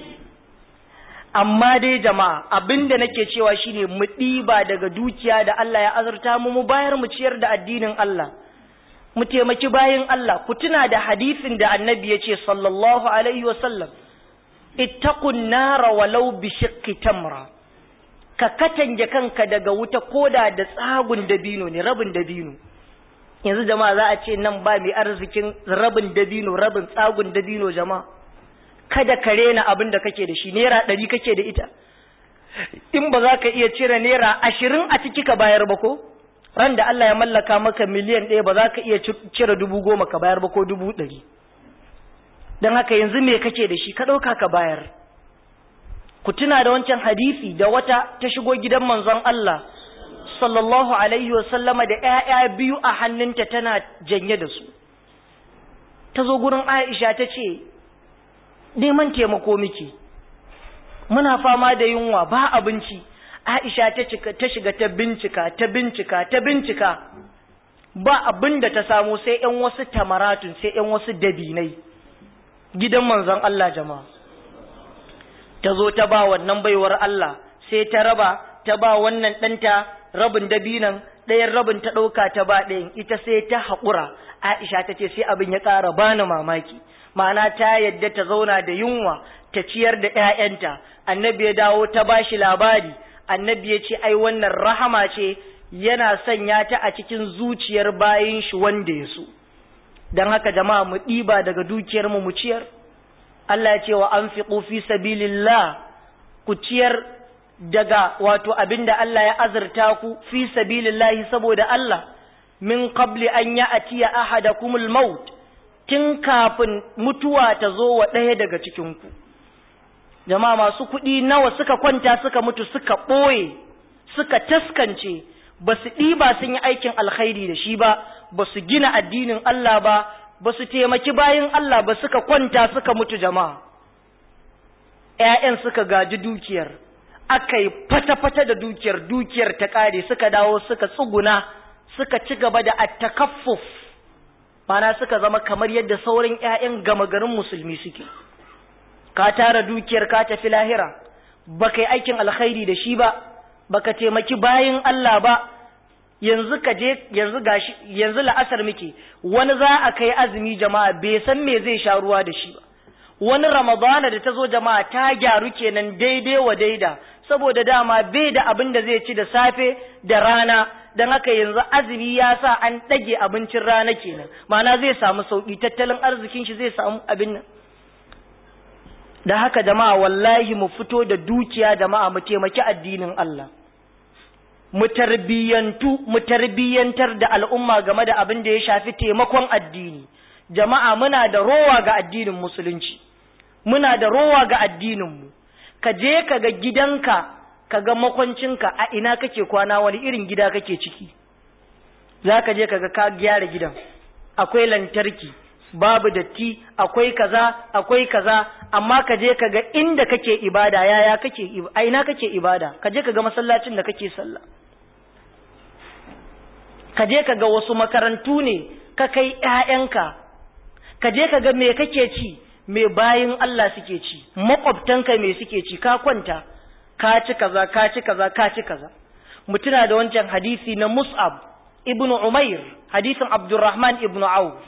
amma dai jama'a abin da nake cewa shine mu ɗiba daga dukiya da Allah ya azurta mu mu bayar mu ciyar da addinin Allah mu taimaki bayin Allah ku tuna da hadisin da annabi ya ce sallallahu alaihi wasallam ittaqun nara walau bi shiqqi tamra ka katange kanka daga wuta koda da tsagun dabino ne rabin dabino yanzu jama'a za a ce nan ba mai arzikin rabin dabino rabin tsagun dabino jama'a kada ka rena abin da kake da shi naira ɗari kake da ita in ba za ka iya cire naira ashirin a ciki ka bayar ba ko ran da Allah ya mallaka maka miliyan ɗaya ba za ka iya cire dubu goma ka bayar ba ko dubu ɗari don haka yanzu me kake da shi ka ɗauka ka bayar ku tuna da wancan hadisi da wata ta shigo gidan manzon Allah sallallahu alaihi wa sallama da ƴaƴa biyu a hannunta tana janye da su ta zo gurin Aisha ta ce neman taimako miki muna fama da yunwa ba abinci Aisha ta cika ta shiga ta bincika ta bincika ta bincika ba abin da ta samu sai ƴan wasu tamaratun sai ƴan wasu dabinai gidan manzon Allah jama'a ta zo ta ba wannan baiwar Allah sai ta raba ta ba wannan ɗanta rabin dabinan ɗayan rabin ta ɗauka ta ba ɗayan ita sai ta haƙura Aisha ta ce sai abin ya ƙara bani mamaki ma'ana ta yadda ta zauna da yunwa ta ciyar da ‘ya'yanta annabi ya dawo ta ba shi labari annabi ya ce ai wannan rahama ce yana sanya ta a cikin zuciyar bayin shi wanda ya so don haka jama'a mu ɗiba daga dukiyar mu mu ciyar Allah ya ce wa an fi sabilillah ku ciyar daga wato abinda Allah ya azurta ku fi sabilillahi saboda Allah min qabli an ya'tiya ahadakumul maut tun kafin mutuwa ta zo wa ɗaya daga cikin ku jama'a masu kuɗi nawa suka kwanta suka mutu suka ɓoye suka taskance ba su ɗiba sun yi aikin alkhairi da shi ba ba su gina addinin Allah ba ba su taimaki bayan Allah ba suka kwanta suka mutu jama'a ‘ya'yan suka gaji dukiyar aka yi fata-fata da dukiyar dukiyar ta ƙare suka dawo suka tsuguna suka ci gaba da attakaffuf mana suka zama kamar yadda sauran ‘ya'yan gama garin musulmi suke ka tara dukiyar ka tafi lahira ba ka yi aikin alkhairi da shi ba baka taimaki bayin Allah ba yanzu ka je yanzu gashi yanzu la'asar muke wani za a kai azumi jama'a bai san me zai sha ruwa da shi ba wani ramadana da ta zo jama'a ta gyaru kenan daidai wa daida saboda dama bai da abin da zai ci da safe da rana don haka yanzu azumi ya sa an ɗage abincin rana kenan ma'ana zai samu sauƙi tattalin arzikin shi zai samu abin nan da haka jama'a wallahi mu fito da dukiya jama'a mu taimaki addinin Allah mu tarbiyyantu mu tarbiyyantar da al'umma game da abin da ya shafi taimakon addini jama'a muna da rowa ga addinin musulunci muna da rowa ga addinin mu ka je ka ga gidanka ka ga makwancinka a ina kake kwana wani irin gida kake ciki za ka je ka ga ka gyara gidan akwai lantarki babu datti akwai kaza akwai kaza amma ka je ka ga inda kake ibada yaya kake a ina kake ibada ka je ka ga masallacin da kake sallah ka je ka ga wasu makarantu ne ka kai ƴaƴanka ka je ka ga me kake ci me bayin Allah suke ci makwabtanka me suke ci ka kwanta ka ci kaza ka ci kaza ka ci kaza mutuna da wancan hadisi na Mus'ab ibnu Umair hadisin Abdurrahman ibnu Auf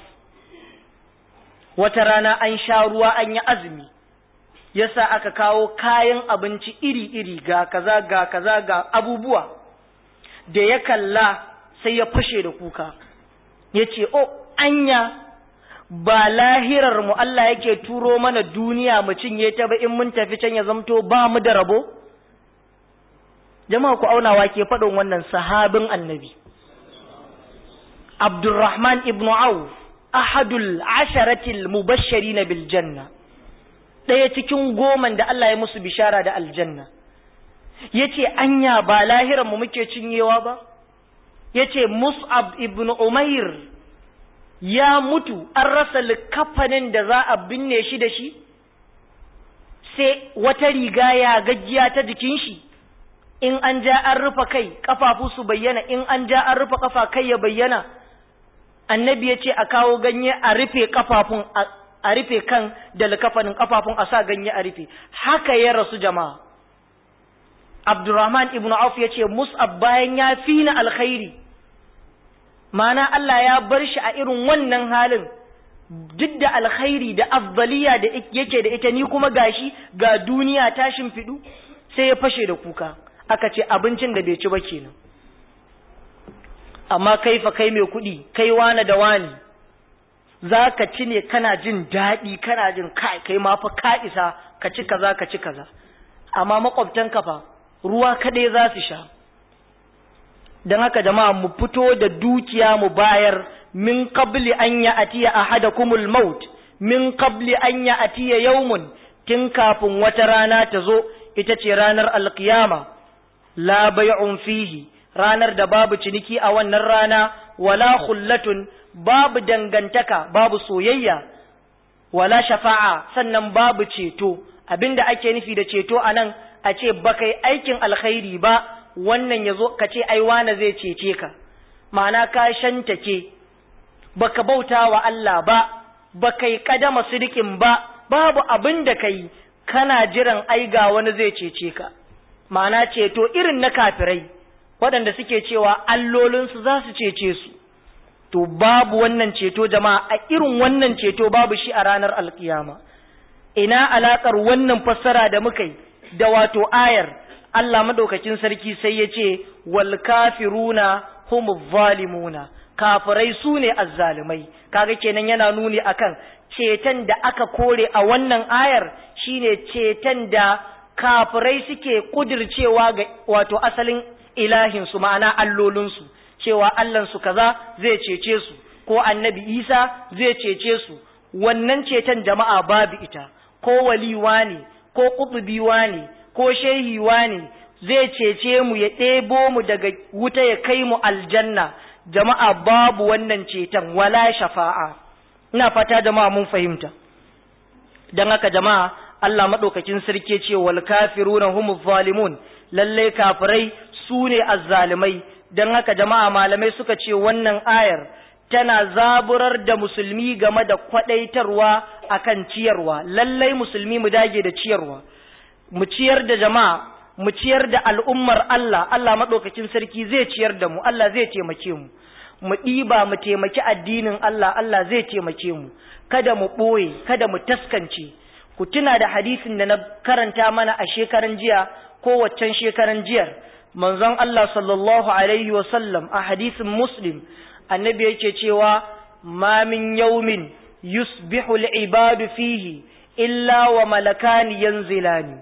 wata rana an sha ruwa an yi azumi yasa aka kawo kayan abinci iri-iri ga kaza ga kaza ga abubuwa da ya kalla sai ya fashe da kuka ya ce o anya ba lahirar mu Allah yake turo mana duniya mu cinye ta ba in mun tafi can ya zamto ba mu da rabo jama'a ku aunawa ke faɗin wannan sahabin annabi Abdurrahman ibn Auf ahadul asharatil mubashirin bil janna daya cikin goman da Allah ya musu bishara da aljanna yace anya ba lahiran mu muke cinyewa ba yace Mus'ab ibn Umair ya mutu an rasa likafanin da za a binne shi da shi sai wata riga ya gajiya ta jikin shi in an ja an rufe kai kafafu su bayyana in an ja an rufe kafa kai ya bayyana annabi ya ce a kawo ganye a rufe kafafun a rufe kan da likafanin kafafun a sa ganye a rufe haka ya rasu jama'a abdurrahman ibn auf ya ce mus'ab bayan ya fi na alkhairi mana Allah ya bar shi a irin wannan halin duk da alkhairi da afdaliya da yake da ita ni kuma gashi ga duniya ta shimfiɗu sai ya fashe da kuka aka ce abincin da bai ci ba kenan amma kai fa kai mai kuɗi kai wane da wani za ka ci ne kana jin daɗi kana jin kai kai ma fa ka isa ka ci kaza ka ci kaza amma makwabtan fa ruwa kaɗai za su sha don haka jama'a mu fito da dukiya mu bayar min qabli an ya atiya ahadakumul maut min qabli an ya atiya yawmun tun kafin wata rana ta zo ita ce ranar alkiyama la bay'un fihi ranar da babu ciniki a wannan rana wala khullatun babu dangantaka babu soyayya wala shafa'a sannan babu ceto abinda ake nufi da ceto anan a ce baka yi aikin alkhairi ba wannan yazo ka ce ai wane zai cece ka ma'ana ka shantake baka bauta wa Allah ba baka yi kadama sidikin ba babu abin da kai kana jiran ai ga wani zai cece ka ma'ana ceto irin na kafirai waɗanda suke cewa allolinsu za su cece su to babu wannan ceto jama'a a irin wannan ceto babu shi a ranar alkiyama ina alakar wannan fassara da muka yi da wato ayar Allah madaukakin sarki sai ya ce wal kafiruna humu zalimuna kafirai su ne azzalimai kaga kenan yana nuni akan ceton da aka kore a wannan ayar shine ceton da kafirai suke kudircewa ga wato asalin ilahinsu ma'ana allolinsu cewa Allahnsu kaza zai cece su ko annabi Isa zai cece su wannan ceton jama'a babu ita ko waliwa ne ko kutubiwa ne ko shehiwa ne zai cece mu ya ɗebo mu daga wuta ya kai mu aljanna jama'a babu wannan ceton wala shafa'a ina fata jama'a mun fahimta don haka jama'a Allah maɗaukakin sarki ce wal kafiruna humu zalimun lalle kafirai su ne azzalimai don haka jama'a malamai suka ce wannan ayar tana zaburar da musulmi game da kwadaitarwa akan ciyarwa lallai musulmi mu dage da ciyarwa mu ciyar da jama'a mu ciyar da al'ummar Allah Allah maɗaukakin sarki zai ciyar da mu Allah zai taimake mu mu ɗiba mu taimaki addinin Allah Allah zai taimake mu kada mu ɓoye kada mu taskance ku tuna da hadisin da na karanta mana a shekaran jiya ko waccan shekaran jiyar manzon Allah sallallahu alaihi wa sallam a hadisin muslim annabi yake cewa ma min yawmin yusbihu al-ibadu fihi illa wa malakani yanzilani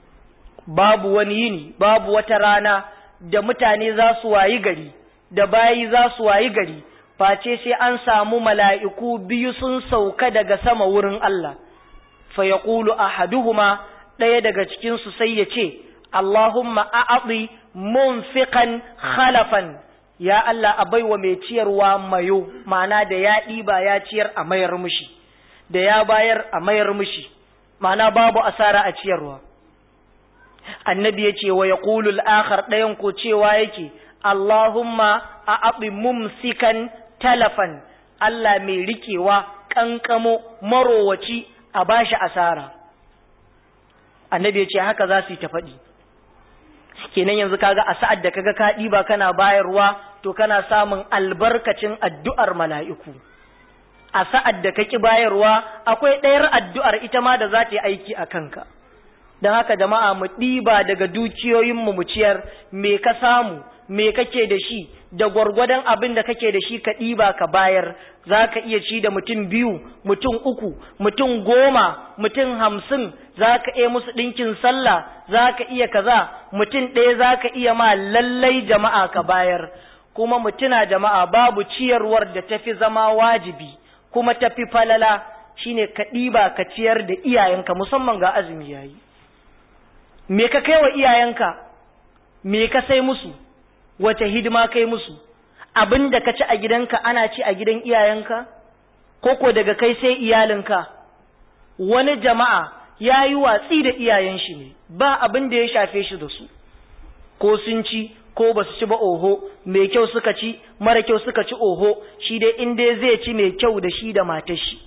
babu wani yini babu wata rana da mutane za su wayi gari da bayi za su wayi gari face sai an samu mala'iku biyu sun sauka daga sama wurin Allah fa yaqulu ahaduhuma ɗaya daga cikin su sai ya ce Allahumma a'ati munfiqan khalafan ya Allah a baiwa mai ciyarwa mayo ma'ana da ya ɗiba ya ciyar a mayar mishi da ya bayar a mayar mishi ma'ana babu asara a ciyarwa annabi ya ce wa ya ƙulul akhar ɗayan ko cewa yake Allahumma a aɓi mumsikan talafan Allah mai rikewa ƙanƙamo marowaci a bashi asara annabi ya ce haka za su yi ta faɗi kenan yanzu kaga a sa'ad da kaga ka ɗiba kana bayarwa to kana samun albarkacin addu'ar mala'iku a sa'ad da ka ƙi bayarwa akwai ɗayar addu'ar ita ma da za ta yi aiki a kanka don haka jama'a mu ɗiba daga dukiyoyinmu mu ciyar me ka samu me kake da shi da gwargwadon abin da kake da shi ka ɗiba ka bayar za ka iya ci da mutum biyu mutum uku mutum goma mutum hamsin za ka iya musu ɗinkin sallah za ka iya kaza mutum ɗaya za ka iya ma lallai jama'a ka bayar kuma mutuna jama'a babu ciyarwar da tafi zama wajibi kuma tafi falala shine ka ɗiba ka ciyar da iyayenka musamman ga azumi yayi me ka kai wa iyayenka me ka sai musu wace hidima kai musu abin da ka ci a gidanka ana ci a gidan iyayenka koko daga kai sai iyalinka wani jama'a ya yi watsi da iyayen shi ne ba abin da ya shafe shi da su ko sun ci ko ba su ci ba oho mai kyau suka ci mara kyau suka ci oho shi dai in dai zai ci mai kyau da shi da matar shi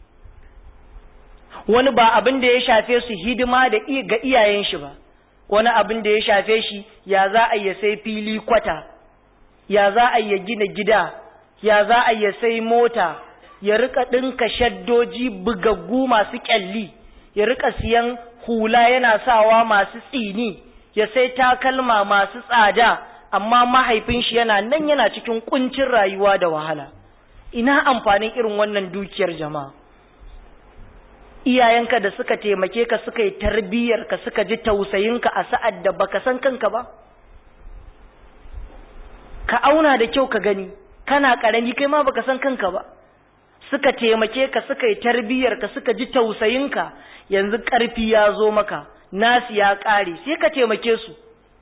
wani ba abin da ya shafe su hidima da ga iyayen shi ba wani abin da ya shafe shi ya za a ya sai fili kwata ya za a ya gina gida ya za a ya sai mota ya rika ɗinka shaddoji bugaggu masu ƙyalli ya rika siyan hula yana sawa masu tsini ya sai takalma masu tsada amma mahaifin shi yana nan yana cikin kuncin rayuwa da wahala ina amfanin irin wannan dukiyar jama'a iyayenka da suka taimake ka suka yi tarbiyyar ka suka ji tausayinka a sa'ad da baka san kanka ba ka auna da kyau ka gani kana karami kai ma baka san kanka ba suka taimake ka suka yi tarbiyyar ka suka ji tausayinka yanzu karfi ya zo maka nasu ya kare sai ka taimake su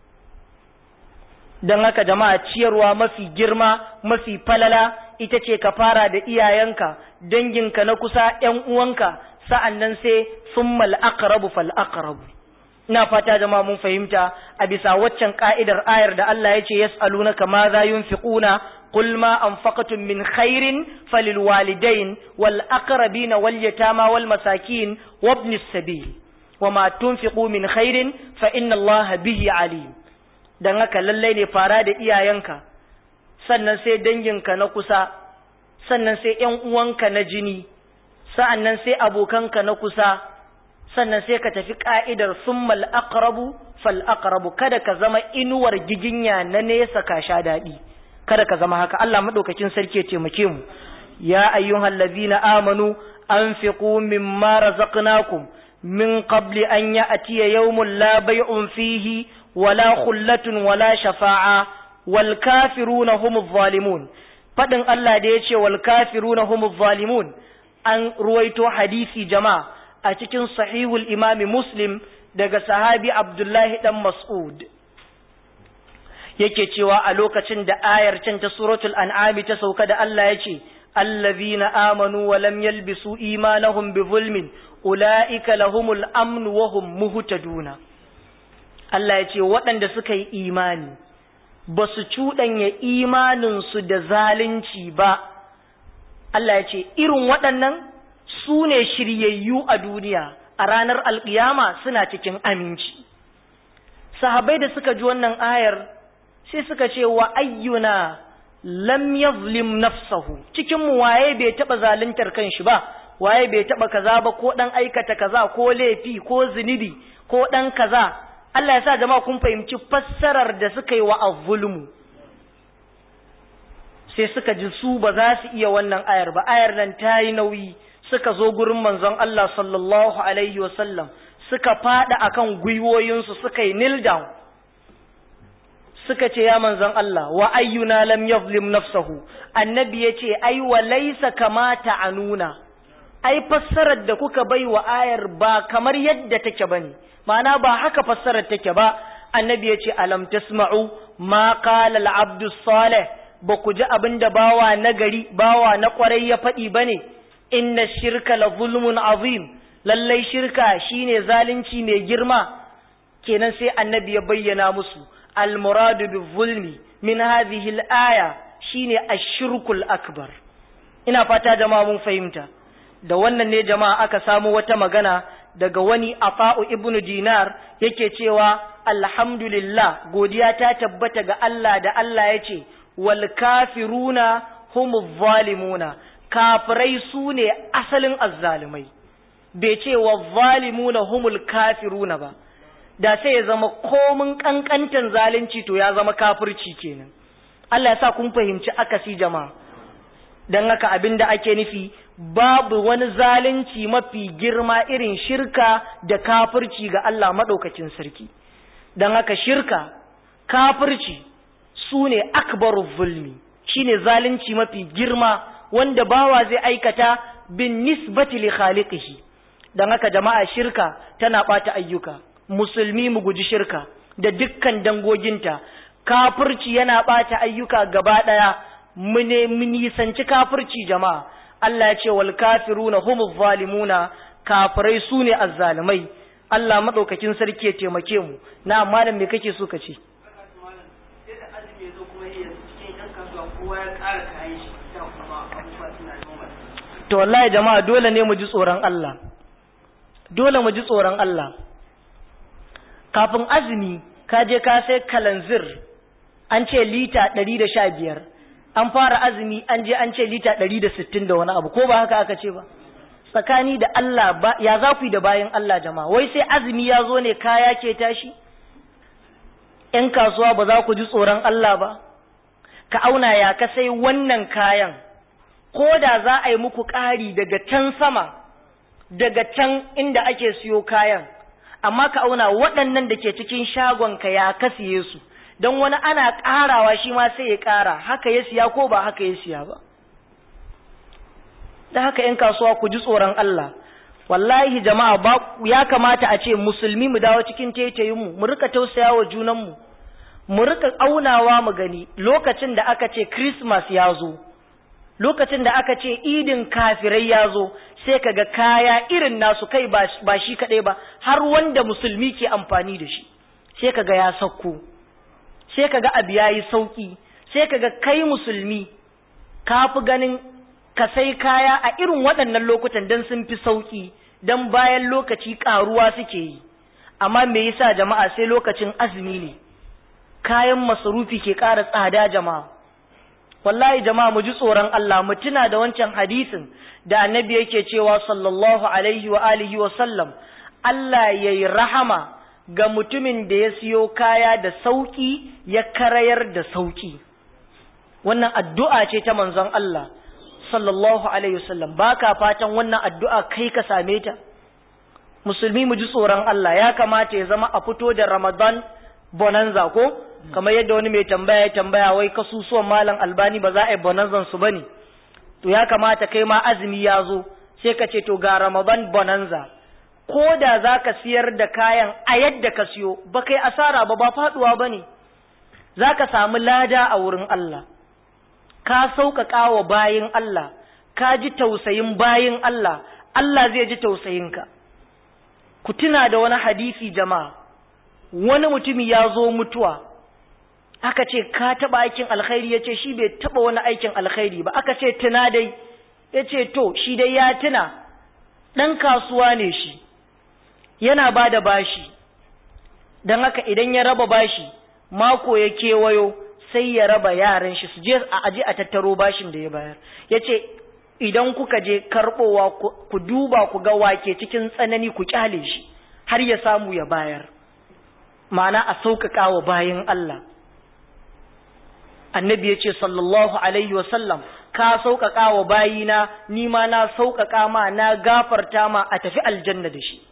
don haka jama'a ciyarwa mafi girma mafi falala ita ce ka fara da iyayenka danginka na kusa ‘yan uwanka sa'an nan sai sun mal'akarabu fal'akarabu. Ina fata jama'a mun fahimta a bisa waccan ƙa'idar ayar da Allah ya ce, Yas'aluna kama za yun fiƙuna, قل ما أنفقتم من خير فللوالدين والأقربين واليتامى والمساكين وابن السبيل wa ma tunfiqu min khairin fa inna Allah bihi alim dan haka lallai ne fara da iyayenka sannan sai danginka na kusa sannan sai ƴan uwanka na jini sa'annan sai abokanka na kusa sannan sai ka tafi ka'idar summal aqrabu fal aqrabu kada ka zama inuwar giginya na nesa ka sha daɗi kada ka zama haka Allah madaukakin sarki ya taimake mu ya ayyuhal ladzina amanu anfiqu mimma razaqnakum min qabli an ya'tiya yawmun la bay'un fihi wala khullatun wala shafa'a wal kafiruna humuz zalimun fadin Allah da yace wal kafiruna humuz zalimun an ruwaito hadisi jama'a a cikin sahihul imami muslim daga sahabi abdullahi dan mas'ud yake cewa a lokacin da ayar can ta suratul an'ami ta sauka da Allah ya ce allazina amanu wa lam yalbisu imanahum bi zulmin ulaika lahumul amn wa hum muhtaduna Allah ya ce waɗanda suka yi imani ba su cuɗanya imaninsu da zalunci ba Allah ya ce irin waɗannan su ne shiryayyu a duniya a ranar alƙiyama suna cikin aminci sahabai da suka ji wannan ayar sai suka ce wa ayyuna lam yazlim nafsahu cikin mu waye bai taba zaluntar kanshi ba waye bai taba kaza ba ko dan aikata kaza ko laifi ko zunubi ko dan kaza Allah ya sa jama'a kun fahimci fassarar da suka yi wa azzulmu sai suka ji su ba za su iya wannan ayar ba ayar nan ta yi nauyi suka zo gurin manzon Allah sallallahu alaihi wasallam suka fada akan gwiwoyinsu suka yi kneel down suka ce ya manzon Allah wa ayyuna lam yazlim nafsahu annabi yace ai wa laysa kamata anuna ai fassarar da kuka bai wa ayar ba kamar yadda take bane ma'ana ba haka fassarar take ba annabi yace alam tasma'u ma qala al-abdu salih ba ku ji abinda bawa nagari bawa na kwarai ya faɗi bane inna shirka la zulmun azim lallai shirka shine zalunci mai girma kenan sai annabi ya bayyana musu المراد بالظلم من هذه الآية shine ashirkul akbar ina fata jama'a mun fahimta da wannan ne jama'a aka samu wata magana daga wani afa'u ibnu dinar yake cewa alhamdulillah godiya ta tabbata ga Allah da Allah ya ce wal kafiruna humuz zalimuna kafirai su ne asalin azzalumai bai ce wa zalimuna humul kafiruna ba da sai ya zama komin kankantan zalunci to ya zama kafirci kenan Allah ya sa kun fahimci akasi jama'a dan haka abinda ake nufi babu wani zalunci mafi girma irin shirka da kafirci ga Allah madaukakin sarki dan haka shirka kafirci sune akbaru zulmi shine zalunci mafi girma wanda bawa zai aikata bin nisbati li khaliqihi dan haka jama'a shirka tana bata ayyuka musulmi mu guji shirka da dukkan dangoginta kafirci yana ɓata ayyuka gaba ɗaya mu ne mu nisanci kafirci jama'a Allah ya ce wal kafiruna humuz zalimuna kafirai su ne azzalimai Allah madaukakin sarki ya taimake mu na malam me kake so ka ce to wallahi jama'a dole ne mu ji tsoron Allah dole mu ji tsoron Allah kafin azumi ka je ka sai kalanzir an ce lita ɗari da sha biyar an fara azumi an je an ce lita ɗari da sittin da wani abu ko ba haka aka ce ba tsakani da Allah ba ya za ku yi da bayan Allah jama'a wai sai azumi ya zo ne kaya ke tashi ‘yan kasuwa ba za ku ji tsoron Allah ba ka auna ya ka sai wannan kayan ko da za a yi muku ƙari daga can sama daga can inda ake siyo kayan amma ka auna waɗannan da ke cikin shagonka ya ka siye su don wani ana ƙarawa shi ma sai ya ƙara haka ya siya ko ba haka ya siya ba da haka ‘yan kasuwa ku ji tsoron Allah wallahi jama'a ba ya kamata a ce musulmi mu dawo cikin taitayinmu mu rika tausaya wa junanmu mu rika aunawa mu gani lokacin da aka ce Christmas ya zo lokacin da aka ce idin kafirai ya zo sai kaga kaya irin nasu kai ba shi kaɗai ba har wanda musulmi ke amfani da shi sai kaga ya sauko sai kaga abu ya yi sauƙi sai kaga kai musulmi ka fi ganin ka sai kaya a irin waɗannan lokutan don sun fi sauƙi dan bayan lokaci karuwa suke yi amma me yasa jama'a sai lokacin azumi ne kayan masarufi ke ƙara tsada jama'a wallahi jama'a mu ji tsoron Allah mu tuna da wancan hadisin da annabi yake cewa sallallahu alaihi wa alihi wa sallam Allah yayi rahama ga mutumin da ya siyo kaya da sauki ya karayar da sauki wannan addu'a ce ta manzon Allah sallallahu alaihi wasallam baka fatan wannan addu'a kai ka same ta musulmi mu ji tsoron Allah ya kamata ya zama a fito da Ramadan bonanza ko kamar yadda wani mai tambaya ya tambaya wai kasusuwan malam albani ba za a yi bonanzan su bane to ya kamata kai ma azumi ya zo sai ka ce to ga Ramadan bonanza ko da za ka siyar da kayan a yadda ka siyo ba kai asara ba ba faduwa ba ne za ka samu lada a wurin Allah ka sauƙaƙa wa bayin Allah ka ji tausayin bayin Allah Allah zai ji tausayinka ku tuna da wani hadisi jama'a wani mutumi ya zo mutuwa aka ce ka taɓa aikin alkhairi ya ce shi bai taɓa wani aikin alkhairi ba aka ce tuna dai ya ce to shi dai ya tuna ɗan kasuwa ne shi yana ba da bashi don haka idan ya raba bashi mako ya kewayo sai ya raba yaran shi su je a aje a tattaro bashin da ya bayar ya ce idan kuka je karɓowa ku duba ku ga wake cikin tsanani ku kyale shi har ya samu ya bayar ma'ana a sauƙaƙa wa bayan Allah annabi ya ce sallallahu alaihi wasallam ka sauƙaƙa wa bayina ni ma na sauƙaƙa ma na gafarta ma a tafi aljanna da shi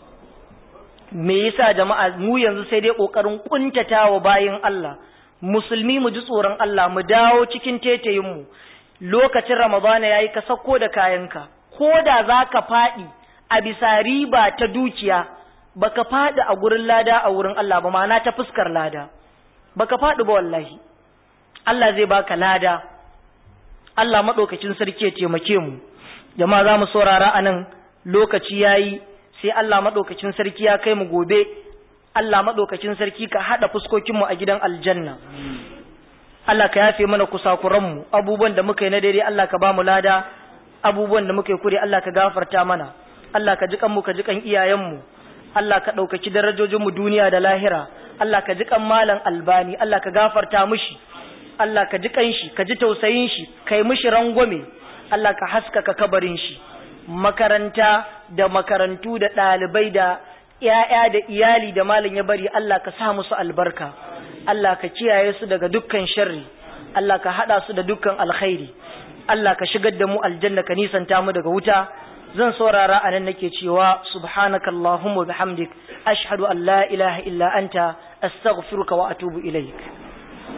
me yasa jama'a mu yanzu sai dai ƙoƙarin ƙuntata wa bayin Allah musulmi mu ji tsoron Allah mu dawo cikin tetayin mu lokacin ramadana yayi ka sako da kayanka ko da zaka faɗi a bisa riba ta dukiya baka faɗi a gurin lada a wurin Allah ba ma'ana ta fuskar lada baka faɗi ba wallahi Allah zai baka lada Allah maɗaukacin sarki ya taimake mu jama'a za mu saurara a nan lokaci yayi sai Allah maɗaukacin sarki ya kai mu gobe Allah maɗaukacin sarki ka haɗa fuskokinmu a gidan aljanna Allah ka yafe mana kusakuranmu abubuwan da muka yi na daidai Allah ka ba mu lada abubuwan da muka yi kure Allah ka gafarta mana Allah ka ji kanmu ka ji kan iyayenmu Allah ka ɗaukaki darajojinmu duniya da lahira Allah ka ji kan malam albani Allah ka gafarta mushi Allah ka ji kanshi ka ji tausayin shi kai mishi rangwame Allah ka haskaka kabarin shi makaranta da makarantu da ɗalibai da ‘ya'ya da iyali da malam ya bari Allah ka sa musu albarka Allah ka kiyaye su daga dukkan sharri Allah ka haɗa su da dukkan alkhairi Allah ka shigar da mu aljanna ka nisanta mu daga wuta zan saurara a nan nake cewa subhanaka Allahumma bihamdik ashhadu an la ilaha illa anta astaghfiruka wa atubu ilaik